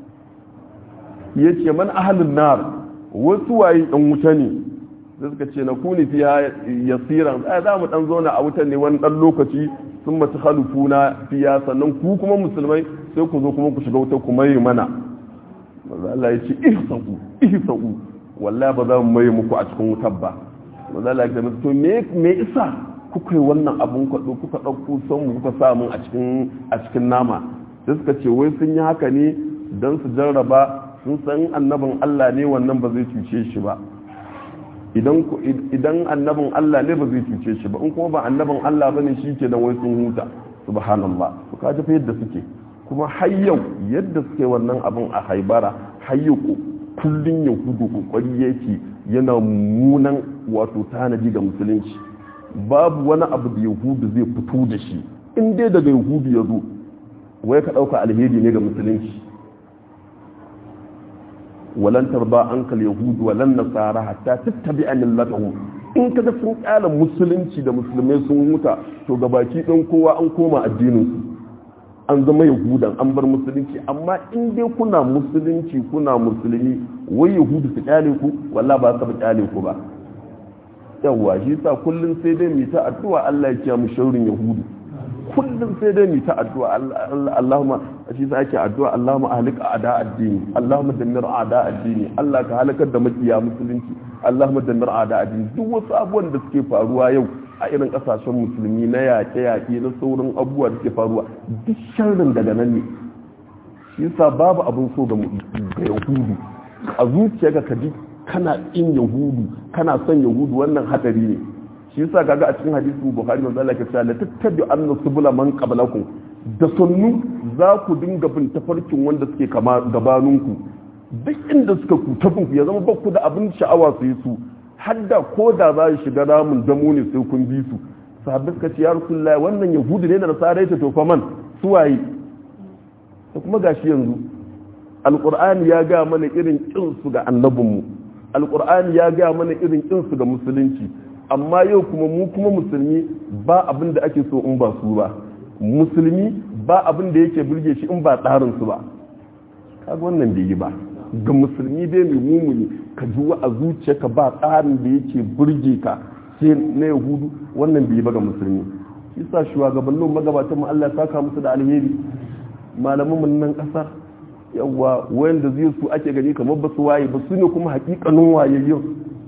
ya ce man ahalin nar wasu waye ɗan wuta ne da suka ce na kuni fiya yasiran ai za mu ɗan zauna a wutan ne wani ɗan lokaci sun mata halufuna fiya sannan ku kuma musulmai sai ku zo kuma ku shiga wuta ku mai mana maza Allah ya ce ihsa'u ihsa'u wallahi ba za mu mai muku a cikin wutar ba maza Allah ya ce to me me isa kuka yi wannan abun kwado kuka ɗauko son mu kuka sa mun a cikin a cikin nama sai suka ce wai sun yi haka ne dan su jarraba sun san annabin Allah ne wannan ba zai cuce shi ba idan annabin Allah ne ba zai cuce shi ba in kuma ba annabin Allah bane shi ke nan wai sun huta subhanallah to kaji fa yadda suke kuma har yau yadda suke wannan abin a haibara har yau kullun yahudu kokari yake yana munan wato tanadi ga musulunci babu wani abu da yahudu zai fito da shi in dai daga yahudu ya zo wai ka dauka alheri ne ga musulunci walan tarba ankal yahud walan nasara hatta tattabi'a millatahum in kaga sun kyala musulunci da musulmai sun huta to gabaki ɗin kowa an koma addinin su an zama yahudan an bar musulunci amma in dai kuna musulunci kuna musulmi wai yahudu su kyale ku wallahi ba su kyale ku ba yawa shi sa kullun sai dai mu ta addu'a Allah ya kiyaye mu shaurin yahudu kullum sai dai mu ta addu'a Allahumma shi sa ake addu'a Allahumma ahlik a'da addini Allahumma dammir a'da addini Allah ka halakar da makiya musulunci Allahumma dammir a'da addini duk wasu abubuwan da suke faruwa yau a irin kasashen musulmi na yaƙe-yaƙe na sauran abubuwa da suke faruwa duk sharrin daga nan ne shi sa babu abin so ga yahudu a zuciyarka ka ji kana in yahudu kana son yahudu wannan hadari ne shi yasa kaga a cikin hadisin bukhari manzo Allah ya ce la tattabi anna subula man qablakum da sunnu za ku dinga bin tafarkin wanda suke kama gabaninku duk inda suka ku tabin ku ya zama bakku da abin sha'awa su yi su hadda ko da za su shiga ramin damo ne sai kun bi su sahabbai suka ce ya rasulullahi wannan yahudu ne da nasara ta tofa man su waye da kuma gashi yanzu alqur'ani ya ga mana irin kin su ga annabinmu alqur'ani ya ga mana irin kin su ga musulunci amma yau kuma mu kuma musulmi ba abin da ake so in ba su ba musulmi ba abin da yake burge shi in ba tsarin su ba kaga wannan bai yi ba ga musulmi dai mai mumuni ka ji a zuciyarka ba tsarin da yake burge ka sai na yahudu wannan bai yi ba ga musulmi yasa shugabannin magabatan mu Allah ya saka musu da alheri malaman mu nan kasar yawa wanda zai su ake gani kamar ba su waye ba su ne kuma hakikanin wayayyun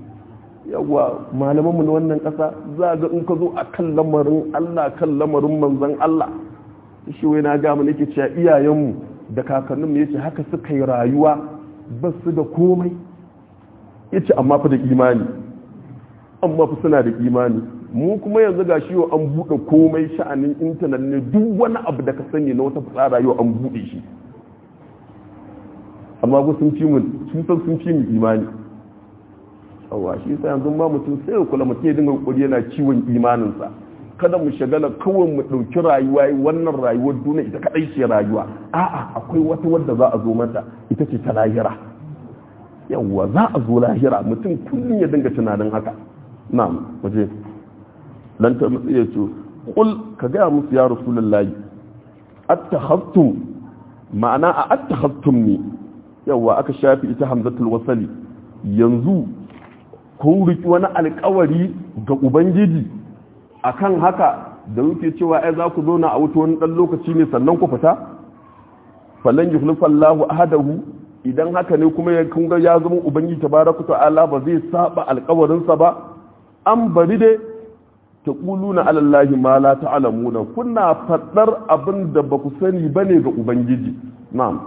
yawa malamanmu na wannan ƙasa za ga in ka zo a kan lamarin Allah kan lamarin manzan Allah shi wai na gama nake cewa iyayenmu da kakanninmu yace haka suka yi rayuwa ba su da komai yace amma fa da imani amma fa suna da imani mu kuma yanzu ga shi an buɗe komai sha'anin intanet ne duk wani abu da ka sani na wata fitsara yau an buɗe shi amma ba sun fi mu sun san sun fi mu imani yawa shi yasa yanzu ba mutum sai ya kula mutum ya dinga kokari yana ciwon imaninsa kada mu shagala kawai mu ɗauki rayuwa wannan rayuwar duniya ita kaɗai ce rayuwa a'a akwai wata wadda za a zo mata ita ce ta lahira yawwa za a zo lahira mutum kullum ya dinga tunanin haka na'am waje lan ta mutsi ya ce kul ka gaya musu ya rasulullahi attakhaftum ma'ana a attakhaftum ne yawwa aka shafi ita hamzatul wasali yanzu kun riki wani alkawari ga ubangiji akan haka da wuce cewa ai za ku zauna a wuta wani dan lokaci ne sannan ku fita falan yukhlifallahu ahadahu idan haka ne kuma ya kunga ya zama ubangiji tabaraka ta'ala ba zai saba alkawarinsa ba an bari dai ta na alallahi ma la ta'lamuna kuna fadar abin da ba ku sani bane ga ubangiji na'am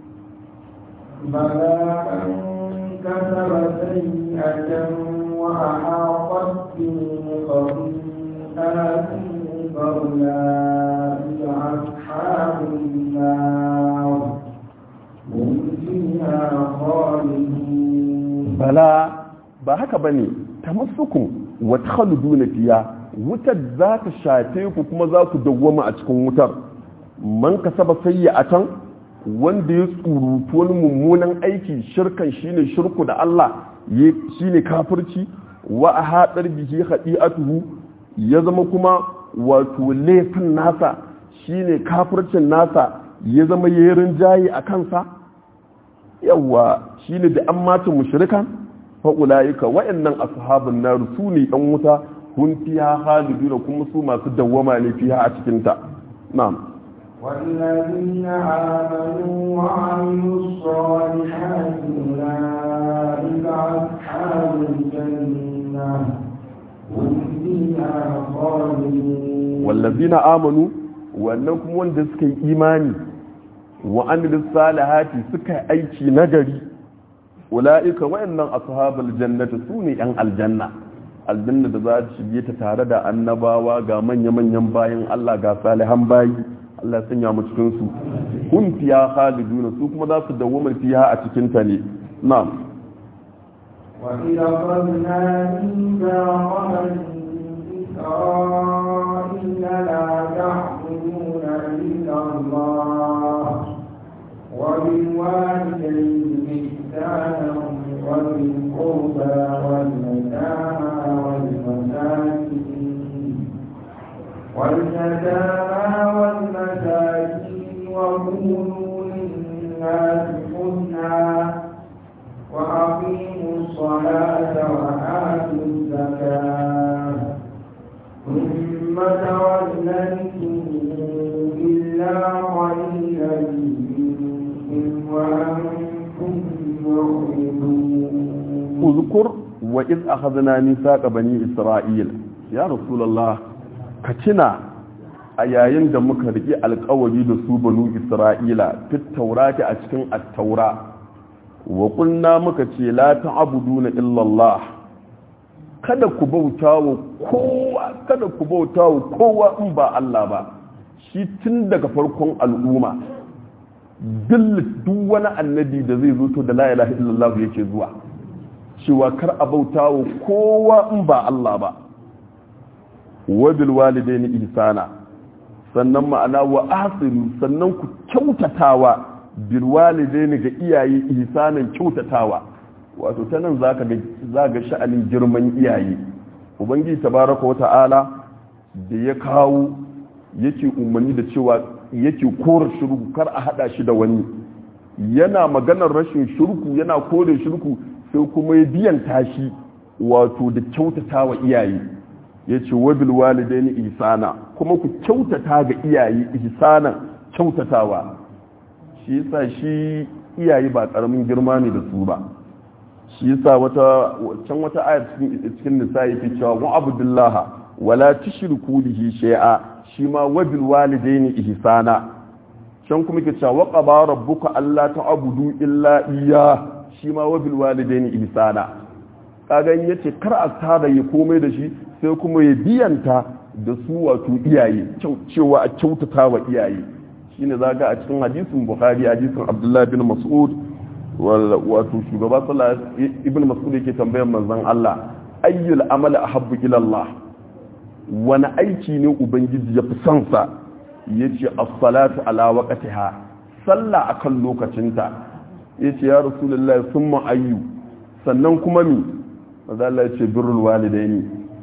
بلى من كسب سيئة وأحاطت به خطيئاته فأولئك أصحاب النار هم فيها خالدون bala ba haka bane tamassukun wa takhaluduna fiya wutar za ta shafe ku kuma za ku dawwama a cikin wutar man kasaba sayyatan wanda ya tsurutu wani mummunan aiki shirkan shine shirku da Allah shine kafirci wa a haɗar bihi haɗi'atuhu ya zama kuma wato laifin nasa shine kafircin nasa ya zama yerin jayi a kansa yawa shine da an mace mushrikan fa ulaika wa'annan ashabun nar su ne dan wuta hun fiha khaliduna kuma su masu dawwama ne fiha a cikin ta na'am والذين آمنوا وعملوا الصالحات أولئك أصحاب الجنة هم فيها خالدون والذين آمنوا wannan kuma wanda suka yi imani wa amilis salihati suka yi aiki nagari ula'ika wayannan ashabul jannati su ne yan aljanna aljanna da za ta shige ta tare da annabawa ga manya-manyan bayan Allah ga salihan bayi Allah sanya mu cikin su kun fiya khaliduna su kuma za su dawwama fiya a cikin ta ne na'am وإذا قلنا ميثاق بني إسرائيل لا تعبدون إلا الله وبالوالدين إحسانا وذي القربى واليتامى والمساكين واليتامى والمساكين وقولوا للناس حسنا وأقيموا الصلاة وآتوا الزكاة ثم توليتم إلا قليلا منكم وأنتم معرضون uzkur wa iz akhadna mithaqa bani isra'il ya rasulullah ka tuna a yayin da muka riki alƙawari da su banu isra'ila fit taurati a cikin at-taura wa qulna muka ce la ta'buduna illa Allah kada ku bauta wa kowa kada ku bauta wa kowa in ba Allah ba shi tun daga farkon al'umma duk wani annabi da zai zo to da la ilaha illallah yake zuwa cewa kar a bauta wa kowa in ba Allah ba wabil walidaini ihsana sannan ma'ana wa asiru sannan ku kyautatawa bil walidaini ga iyaye ihsanan kyautatawa wato ta nan zaka ga zaka sha'anin girman iyaye ubangiji tabaraka wa ta'ala da ya kawo yake umarni da cewa yake kora shirku kar a hada shi da wani yana maganar rashin shirku yana kore shirku sai kuma ya biyan tashi wato da kyautata wa iyaye ya ce wabil walidaini ihsana kuma ku kyautata ga iyaye ihsanan kyautatawa shi yasa shi iyaye ba karamin girma ne da su ba shi yasa wata can wata ayar cikin nisa yake cewa wa abdullah wala tushriku bihi shay'a shi ma wabil walidaini ihsana can kuma ke cewa wa qaba rabbuka alla ta'budu illa iyyah shi ma wabil walidaini ihsana kaga in yace kar a tada ya komai da shi sai kuma ya biyanta da su wato iyaye cewa a kyautata wa iyaye shine zaga a cikin hadisin bukhari hadisin abdullah bin mas'ud wato shugaba sallallahu ibn mas'ud yake tambayar manzon Allah ayyul amali ahabbu ila Allah wani aiki ne ubangiji ya fi son sa yace as-salatu ala waqtiha sallah akan lokacinta yace ya rasulullahi summa ayyu sannan kuma mi manzo Allah yace birrul walidaini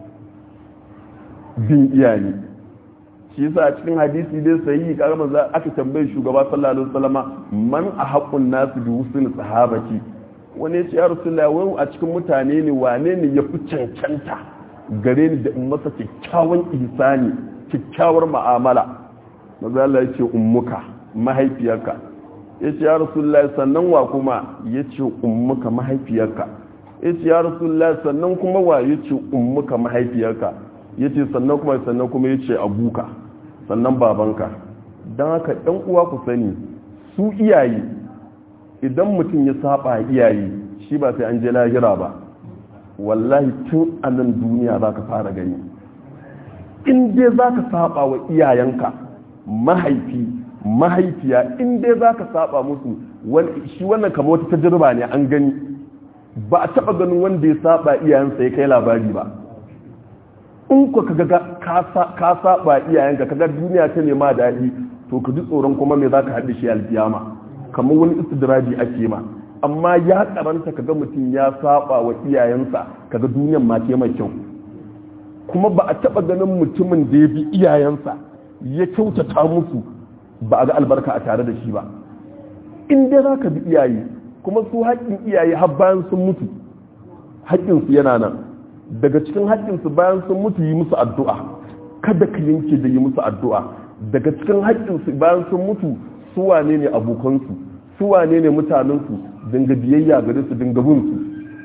bin iyaye shi yasa a cikin hadisi dai sahihi kaga manzo aka tambaye shugaba sallallahu alaihi wasallama man ahaqqun nasu bi husnul sahabati wani yace ya rasulullahi wai a cikin mutane ne wane ne ya fi cancanta gare ni da in masa kyakkyawan ihsani kyakkyawar mu'amala manzo Allah yace ummuka mahaifiyarka yace ya rasulullahi sannan wa kuma yace ummuka mahaifiyarka yace ya rasulullahi sannan kuma wa yace ummuka mahaifiyarka yace sannan kuma sannan kuma yace abuka sannan babanka don haka ɗan uwa ku sani su iyaye idan mutum ya saba iyaye shi ba sai an je lahira ba wallahi tun a nan duniya za ka fara gani in dai za ka saba wa iyayenka mahaifi mahaifiya in dai za ka saba musu shi wannan kama wata tajirba ne an gani ba a taba ganin wanda ya saba iyayensa ya kai labari ba in ku kaga ka saba iyayenka kaga duniya ta nema daɗi to ka ji tsoron kuma me za ka haɗe shi alkiyama kamar wani istidraji ake ma amma ya karanta kaga mutum ya saba wa iyayensa kaga duniyan ma ce mai kyau kuma ba a taba ganin mutumin da ya bi iyayensa ya kyautata musu ba a ga albarka a tare da shi ba in dai za ka bi iyaye kuma su haƙƙin iyaye har bayan sun mutu haƙƙinsu yana nan daga cikin haƙƙinsu bayan sun mutu yi musu addu'a kada ka yanke da yi musu addu'a daga cikin haƙƙinsu bayan sun mutu su wane ne abokansu su wane ne mutanensu dinga biyayya gare su dinga bin su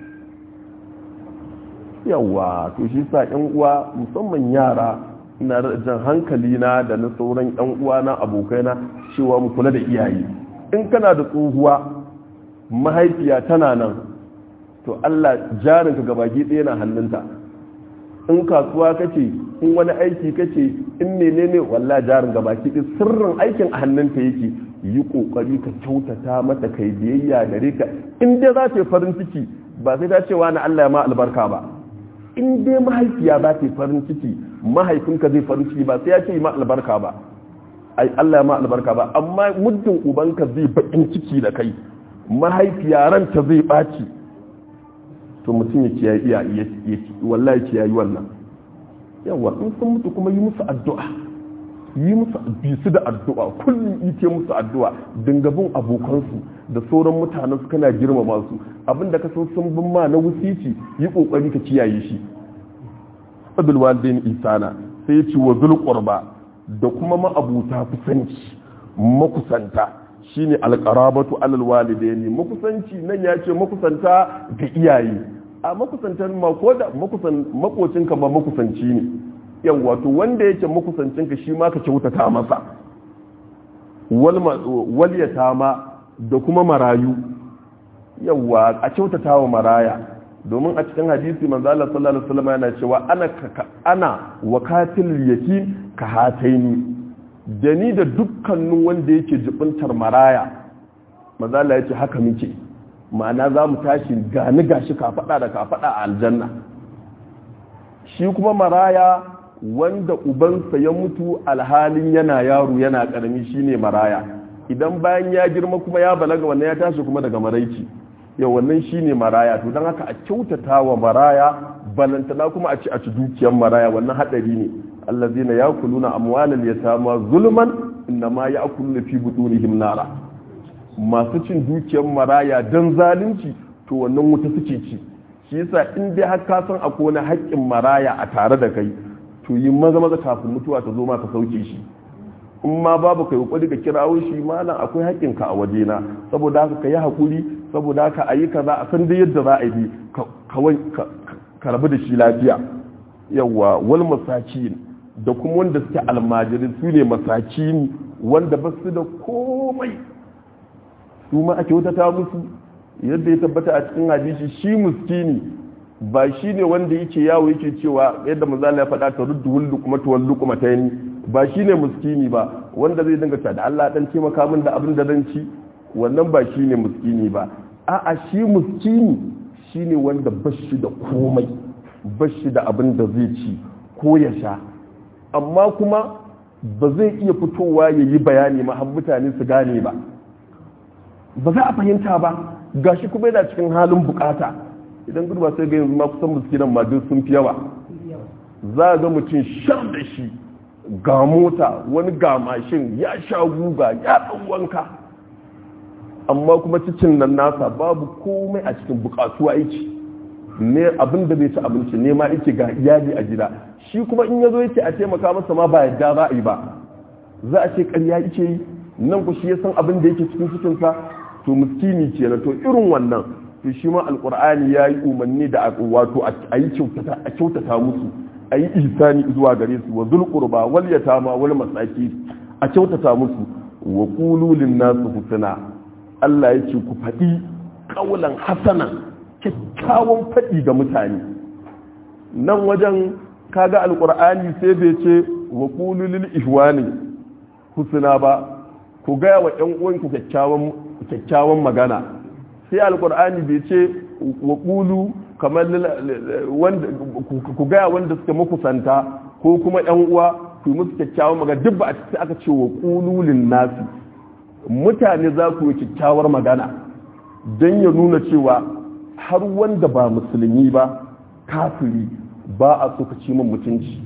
yawa to shi sa ƴan uwa musamman yara ina jan hankali na da na sauran ƴan uwa na abokaina cewa mu kula da iyaye in kana da tsohuwa mahaifiya tana nan to Allah jarinka gabaki ɗaya na hannunta in kasuwa kace in wani aiki kace in menene walla jarin gabaki ɗaya sirrin aikin a hannunta yake yi kokari ka kyautata mata kai biyayya gare ka in dai za ta yi farin ciki ba sai ta ce wa na Allah ya ma albarka ba in dai mahaifiya za ta yi farin ciki mahaifinka zai farin ciki ba sai ya ce ma albarka ba ai Allah ya ma albarka ba amma muddin ubanka zai bakin ciki da kai mahaifiya ranta zai ɓaci to mutum ya kiyaye iya wallahi kiyayi wannan yawa in sun mutu kuma yi musu addu'a yi musu bisu da addu'a kullum ite musu addu'a dingabin abokansu da sauran mutanen su kana girmama su abinda ka san sun bin ma na wusici yi kokari ka kiyaye shi abdul walidain isana sai ya ci wa zul qurba da kuma ma'abuta kusanci makusanta shine alqarabatu alal walidaini makusanci nan ya ce makusanta ga iyaye a makusantan ma ko da makusan makocinka ma makusanci ne yan wato wanda yake makusancinka shi ma ka kyautata masa wal yatama da kuma marayu yawa a kyautata wa maraya domin a cikin hadisi manzo Allah sallallahu alaihi wasallam yana cewa ana ana wakatil yatim ka hataini da ni da dukkanin wanda yake jibintar maraya mazala ya ce haka muke ma'ana za mu tashi gani gashi kafaɗa da kafaɗa a aljanna shi kuma maraya wanda ubansa ya mutu alhalin yana yaro yana ƙarami shine maraya idan bayan ya girma kuma ya balaga wannan ya tashi kuma daga maraici yau wannan shine maraya to don haka a kyautata wa maraya balantana kuma a ci a ci dukiyar maraya wannan haɗari ne allazina yakuluna amwalal yatama zulman innama yakuluna fi butunihim nara masu cin dukiyar maraya dan zalunci to wannan wuta suke ci shi yasa in dai har ka san akwai wani haƙƙin maraya a tare da kai to yi maza maza kafin mutuwa ta zo ma ka sauke shi in ma babu kai kokari ka kirawo shi malam akwai haƙƙin ka a wajena saboda haka ka yi hakuri saboda haka a yi kaza a san da yadda za a yi ka rabu da shi lafiya yawa wal masakin da kuma wanda suke almajiri su ne masakini wanda ba su da komai su ma ake wutata musu yadda ya tabbata a cikin hadisi shi muskini ba shi ne wanda yake yawo yake cewa yadda mazala ya faɗa ta ruddu hullu kuma tuwallu kuma ta yi ba shi ne muskini ba wanda zai dinga ta da Allah dan taimaka min da abin da zan ci wannan ba shi ne muskini ba a'a shi muskini shine wanda bashi da komai bashi da abin da zai ci ko ya sha amma kuma ba zai iya fitowa ya yi bayani ma har mutane su gane ba ba za a fahimta ba gashi kuma yana cikin halin bukata idan gudu ba sai ga yanzu ma kusan miskinan ma duk sun fi yawa za a ga mutum shan da shi ga mota wani ga mashin ya sha guga ya ɗan wanka amma kuma cikin nan nasa babu komai a cikin bukatu aiki ne abin da bai ci abinci ne ma yake ga iyali a gida shi kuma in ya zo yake a taimaka masa ma ba yadda za a yi ba za a ce ƙarya yake yi nan ku shi ya san abin da yake cikin cikinsa to miskini kenan to irin wannan to shi ma alkur'ani ya yi umarni da wato a yi kyautata musu a yi ihsani zuwa gare su wa zulqurba wal yatama wal masaki a kyautata musu wa qulu lin nasu husna Allah ya ce ku faɗi ƙaulan hasanan kyakkyawan faɗi ga mutane nan wajen kaga alkur'ani sai bai ce wa qulu lil ihwani husna ba ku gaya wa ƴan uwanku kyakkyawan magana sai alkur'ani bai ce wa qulu kamar ku gaya wanda suka makusanta ko kuma yan uwa ku yi musu kyakkyawan magana duk ba a cikin aka ce wa ƙululin nasi mutane za ku yi kyakkyawar magana don ya nuna cewa har wanda ba musulmi ba kafiri ba a so ka ci min mutunci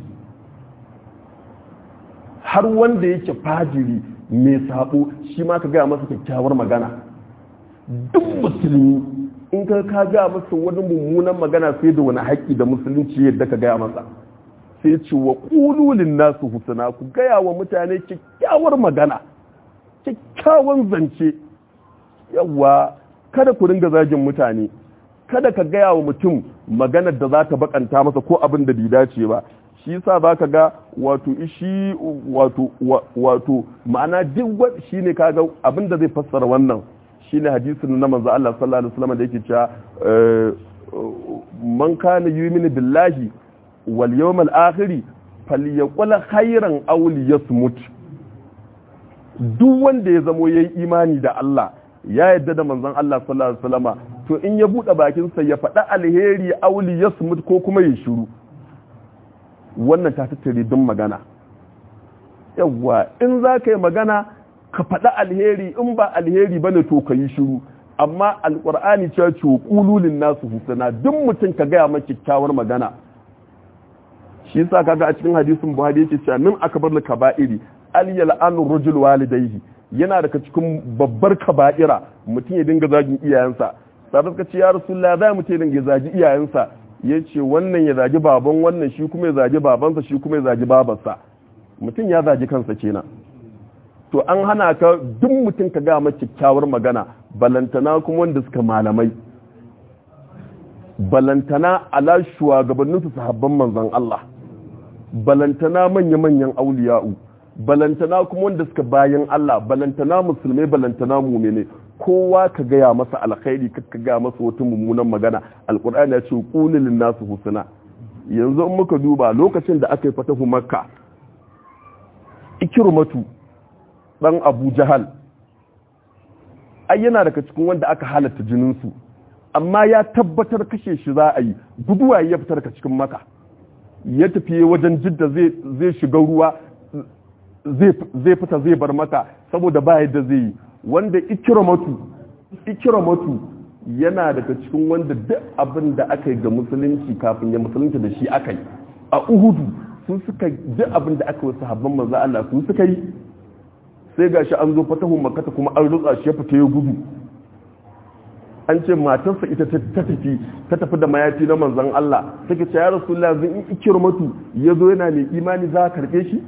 har wanda yake fajiri mai sabo shi ma ka gaya masa kyakkyawar magana duk musulmi in ka ka gaya masa wani mummunan magana sai da wani haƙƙi da musulunci yadda ka gaya masa sai ce wa ƙululin nasu husana ku gaya wa mutane kyakkyawar magana kyakkyawan zance yawa kada ku ringa zagin mutane kada ka gaya wa mutum maganar da za ta bakanta masa ko abin da bai dace ba shi yasa za ka ga wato shi wato wato ma'ana duk shi ne kaga abin da zai fassara wannan shine hadisin na manzo Allah sallallahu alaihi wasallam da yake cewa man kana yu'minu billahi wal yawmal akhir falyaqul khairan aw liyasmut duk wanda ya zamo yayi imani da Allah ya yadda da manzon Allah sallallahu alaihi wasallama to in ya bude bakin sa ya faɗa alheri aw liyasmut ko kuma ya shiru wannan ta tattare dun magana yawwa in za ka yi magana ka faɗa alheri in ba alheri bane to ka yi shiru amma alƙur'ani ce ce ƙululin nasu husana duk mutum ka gaya ma kyakkyawar magana shi yasa kaga a cikin hadisin buhari yake cewa min akbar al kaba'iri al yal'anu rajul walidayhi yana daga cikin babbar kaba'ira mutum ya dinga zagin iyayensa sai suka ce ya rasulullah za mu ce dinga zagi iyayensa yace wannan ya zagi baban wannan shi kuma ya zagi babansa shi kuma ya zagi babarsa mutum ya zagi kansa kenan to an hana ka duk mutum ka gama kyakkyawar magana balantana kuma wanda suka malamai balantana ala shugabannin su sahabban manzon Allah balantana manya-manyan auliya'u balantana kuma wanda suka bayan Allah balantana musulmai balantana mumene kowa ka gaya masa alkhairi ka gaya masa wata mummunan magana alkur'ani ya ce qulil nasu husna yanzu in muka duba lokacin da aka yi fatahu makka ikirmatu dan abu jahal ai yana daga cikin wanda aka halatta jininsu amma ya tabbatar kashe shi za a yi guduwa ya fitar ka cikin maka ya tafi wajen jidda zai shiga ruwa zai fita zai bar maka saboda ba yadda zai yi wanda ikirmatu ikirmatu yana daga cikin wanda duk abin da aka yi ga musulunci kafin ya musulunci da shi aka yi a uhudu sun suka duk abin da aka wasu habban manzo Allah sun suka yi sai gashi an zo fatahu makata kuma an rutsa shi ya fita ya gudu an ce matarsa ita ta tafi ta tafi da mayafi na manzon Allah take ce ya rasulullah zan in ikirmatu yazo yana mai imani za ka karbe shi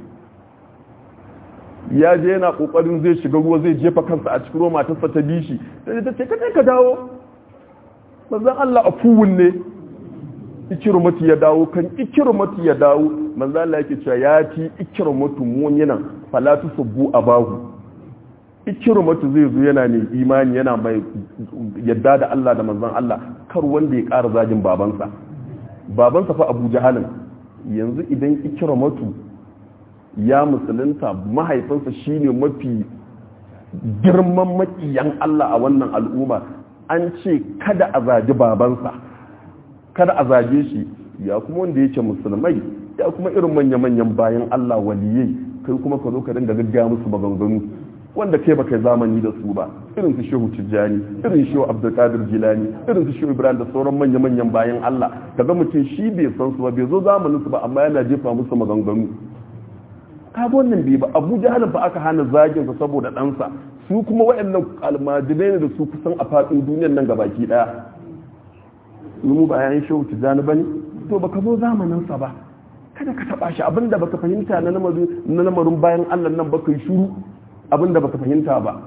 ya je yana kokarin zai shiga ruwa zai jefa kansa a cikin ruwa matarsa ta bi shi sai ta ce ka ka dawo manzon Allah afuwun ne ikirmatu ya dawo kan ikirmatu ya dawo manzo Allah yake cewa ya ci ikirmatu munyinan falatu subbu abahu ikirmatu zai zo yana ne imani yana mai yadda da Allah da manzon Allah kar wanda ya ƙara zagin babansa babansa fa Abu Jahalin yanzu idan ikirmatu ya musulunta mahaifinsa shine mafi girman makiyan Allah a wannan al'umma an ce kada a zagi babansa kada a zage shi ya kuma wanda yake musulmai ya kuma irin manya-manyan bayan Allah waliyai kai kuma ka zo ka dinga gaggaya musu maganganu wanda kai baka zamani da su ba irin su shehu tijjani irin shehu abdulkadir jilani irin su shehu ibrahim da sauran manya-manyan bayan Allah kaga mutum shi bai san su ba bai zo zamanin su ba amma yana jefa musu maganganu ka wannan bai ba abu jahalin fa aka hana zagin sa saboda ɗansa su kuma waɗannan almajirai ne da su kusan a faɗin duniyar nan gabaki ɗaya mu ba yayin shehu tijjani bane to baka zo zamanin sa ba kada ka taba shi abinda baka fahimta na lamarin bayan Allah nan baka yi shuru abinda baka fahimta ba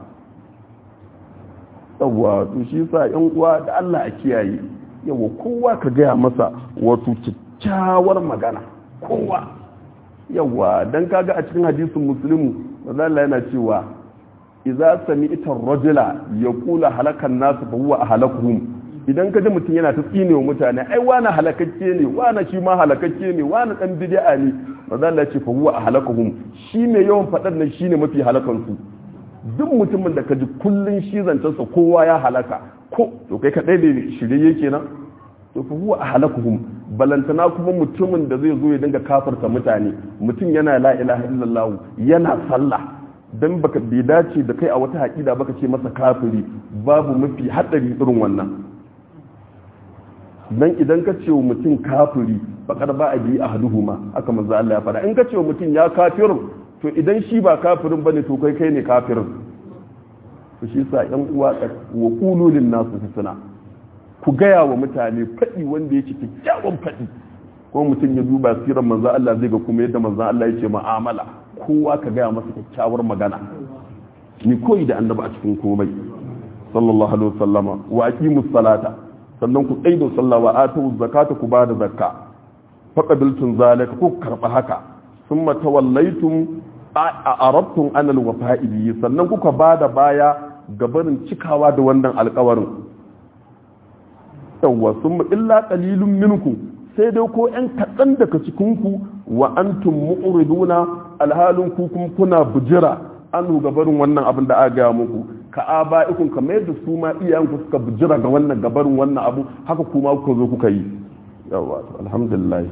yawwa to shi sa yan uwa da Allah a kiyaye yawa kowa ka gaya masa wato kyakkyawar magana kowa yawa dan kaga a cikin hadisin muslimu manzo Allah yana cewa idza sami'ta ar-rajula yaqulu halakan nasu fa huwa ahlakuhum idan ka ji mutum yana ta tsine wa mutane ai wani halakakke ne wani shi ma halakakke ne wani dan bid'a ne manzo Allah ce fa huwa ahlakuhum shi mai yawan fadar nan shine mafi halakan su duk mutumin da ka ji kullun shi zancen sa kowa ya halaka ko to kai kadai ne shirye kenan to fa huwa ahlakuhum balantana kuma mutumin da zai zo ya dinga kafarta mutane mutum yana la ilaha illallah yana sallah dan baka bai dace da kai a wata haƙida baka ce masa kafiri babu mafi haɗari irin wannan dan idan ka ce wa mutum kafiri bakar ba a bi a haduhuma aka manzo Allah ya fara in ka ce wa mutum ya kafirin to idan shi ba kafirin bane to kai kai ne kafirin to shi sa yan uwa wa qululin nasu husna ku gaya wa mutane fadi wanda yake kyakkyawan fadi ko mutum ya duba sirar manzo Allah zai ga kuma yadda manzo Allah yake mu'amala kowa ka gaya masa kyakkyawar magana ni koyi da annabi a cikin komai sallallahu alaihi wasallama wa aqimus salata sannan ku tsaye da sallah wa atu zakata ku bada zakka faqabiltum zalika ku karba haka thumma tawallaytum a arabtum anal wafa'i bi sannan kuka bada baya gabarin cikawa da wannan alƙawarin yawwa thumma illa qalilun minkum sai dai ko ƴan kaɗan daga cikin ku wa antum mu'riduna alhalin ku kuma kuna bujira an gabarin wannan abin da aka gaya muku ka aba'ikun kamar yadda su ma iyayenku suka bujira ga wannan gabarin wannan abu haka kuma kuka zo kuka yi yawa alhamdulillah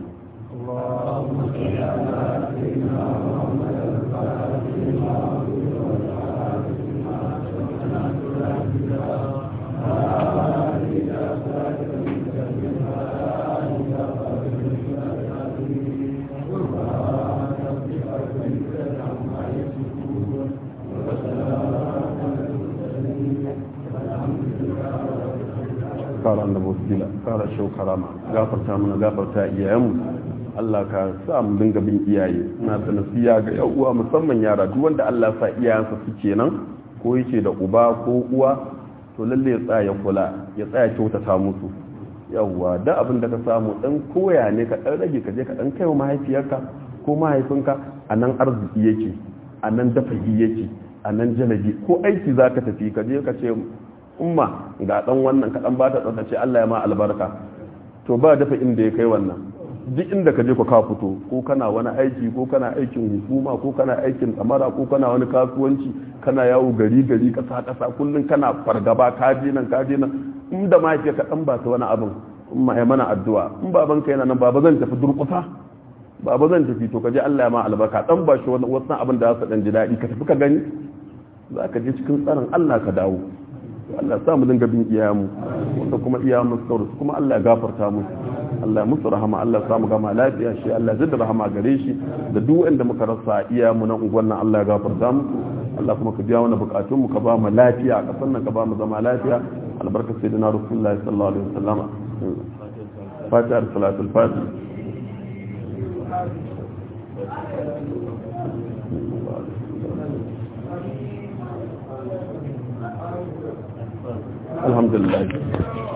kara annabi wasila kara shau karama gafarta mana gafarta iyayenmu Allah ka sa mu dinga bin iyaye na da nasiya ga yan uwa musamman yara duk wanda Allah sa iyayensa suke nan ko yake da uba ko uwa to lalle ya tsaya kula ya tsaya kyautata musu yawwa da abin da ka samu dan koya ne ka dan rage ka je ka dan kaiwa mahaifiyarka ko mahaifinka a nan arziki yake a nan dafahi yake a nan jalabi ko aiki zaka tafi ka je ka ce umma ga dan wannan kaɗan ba ta tsaftace Allah ya ma albarka to ba dafa inda ya kai wannan duk inda ka je ka ka fito ko kana wani aiki ko kana aikin hukuma ko kana aikin tsamara ko kana wani kasuwanci kana yawo gari gari kasa kasa kullun kana fargaba ka je nan ka je nan in da ma ka dan ba ta wani abin in ma mana addu'a in baban ka yana nan baba zan tafi durkusa baba zan tafi to ka je Allah ya ma albarka dan ba shi wasu abin da za su dan ji daɗi ka tafi ka gani za ka je cikin tsarin Allah ka dawo Allah sa mu dinga bin iyayenmu wanda kuma iyayenmu su su kuma Allah ya gafarta musu Allah musu rahama Allah sa mu gama lafiya shi Allah zai da rahama gare shi da duk wanda muka rasa iyayenmu na unguwan nan Allah ya gafarta musu Allah kuma ka biya mana bukatun mu ka ba mu lafiya a kasan nan ka ba mu zama lafiya albarka sayyidina rasulullahi sallallahu alaihi wasallam fatiha salatul fatih الحمد لله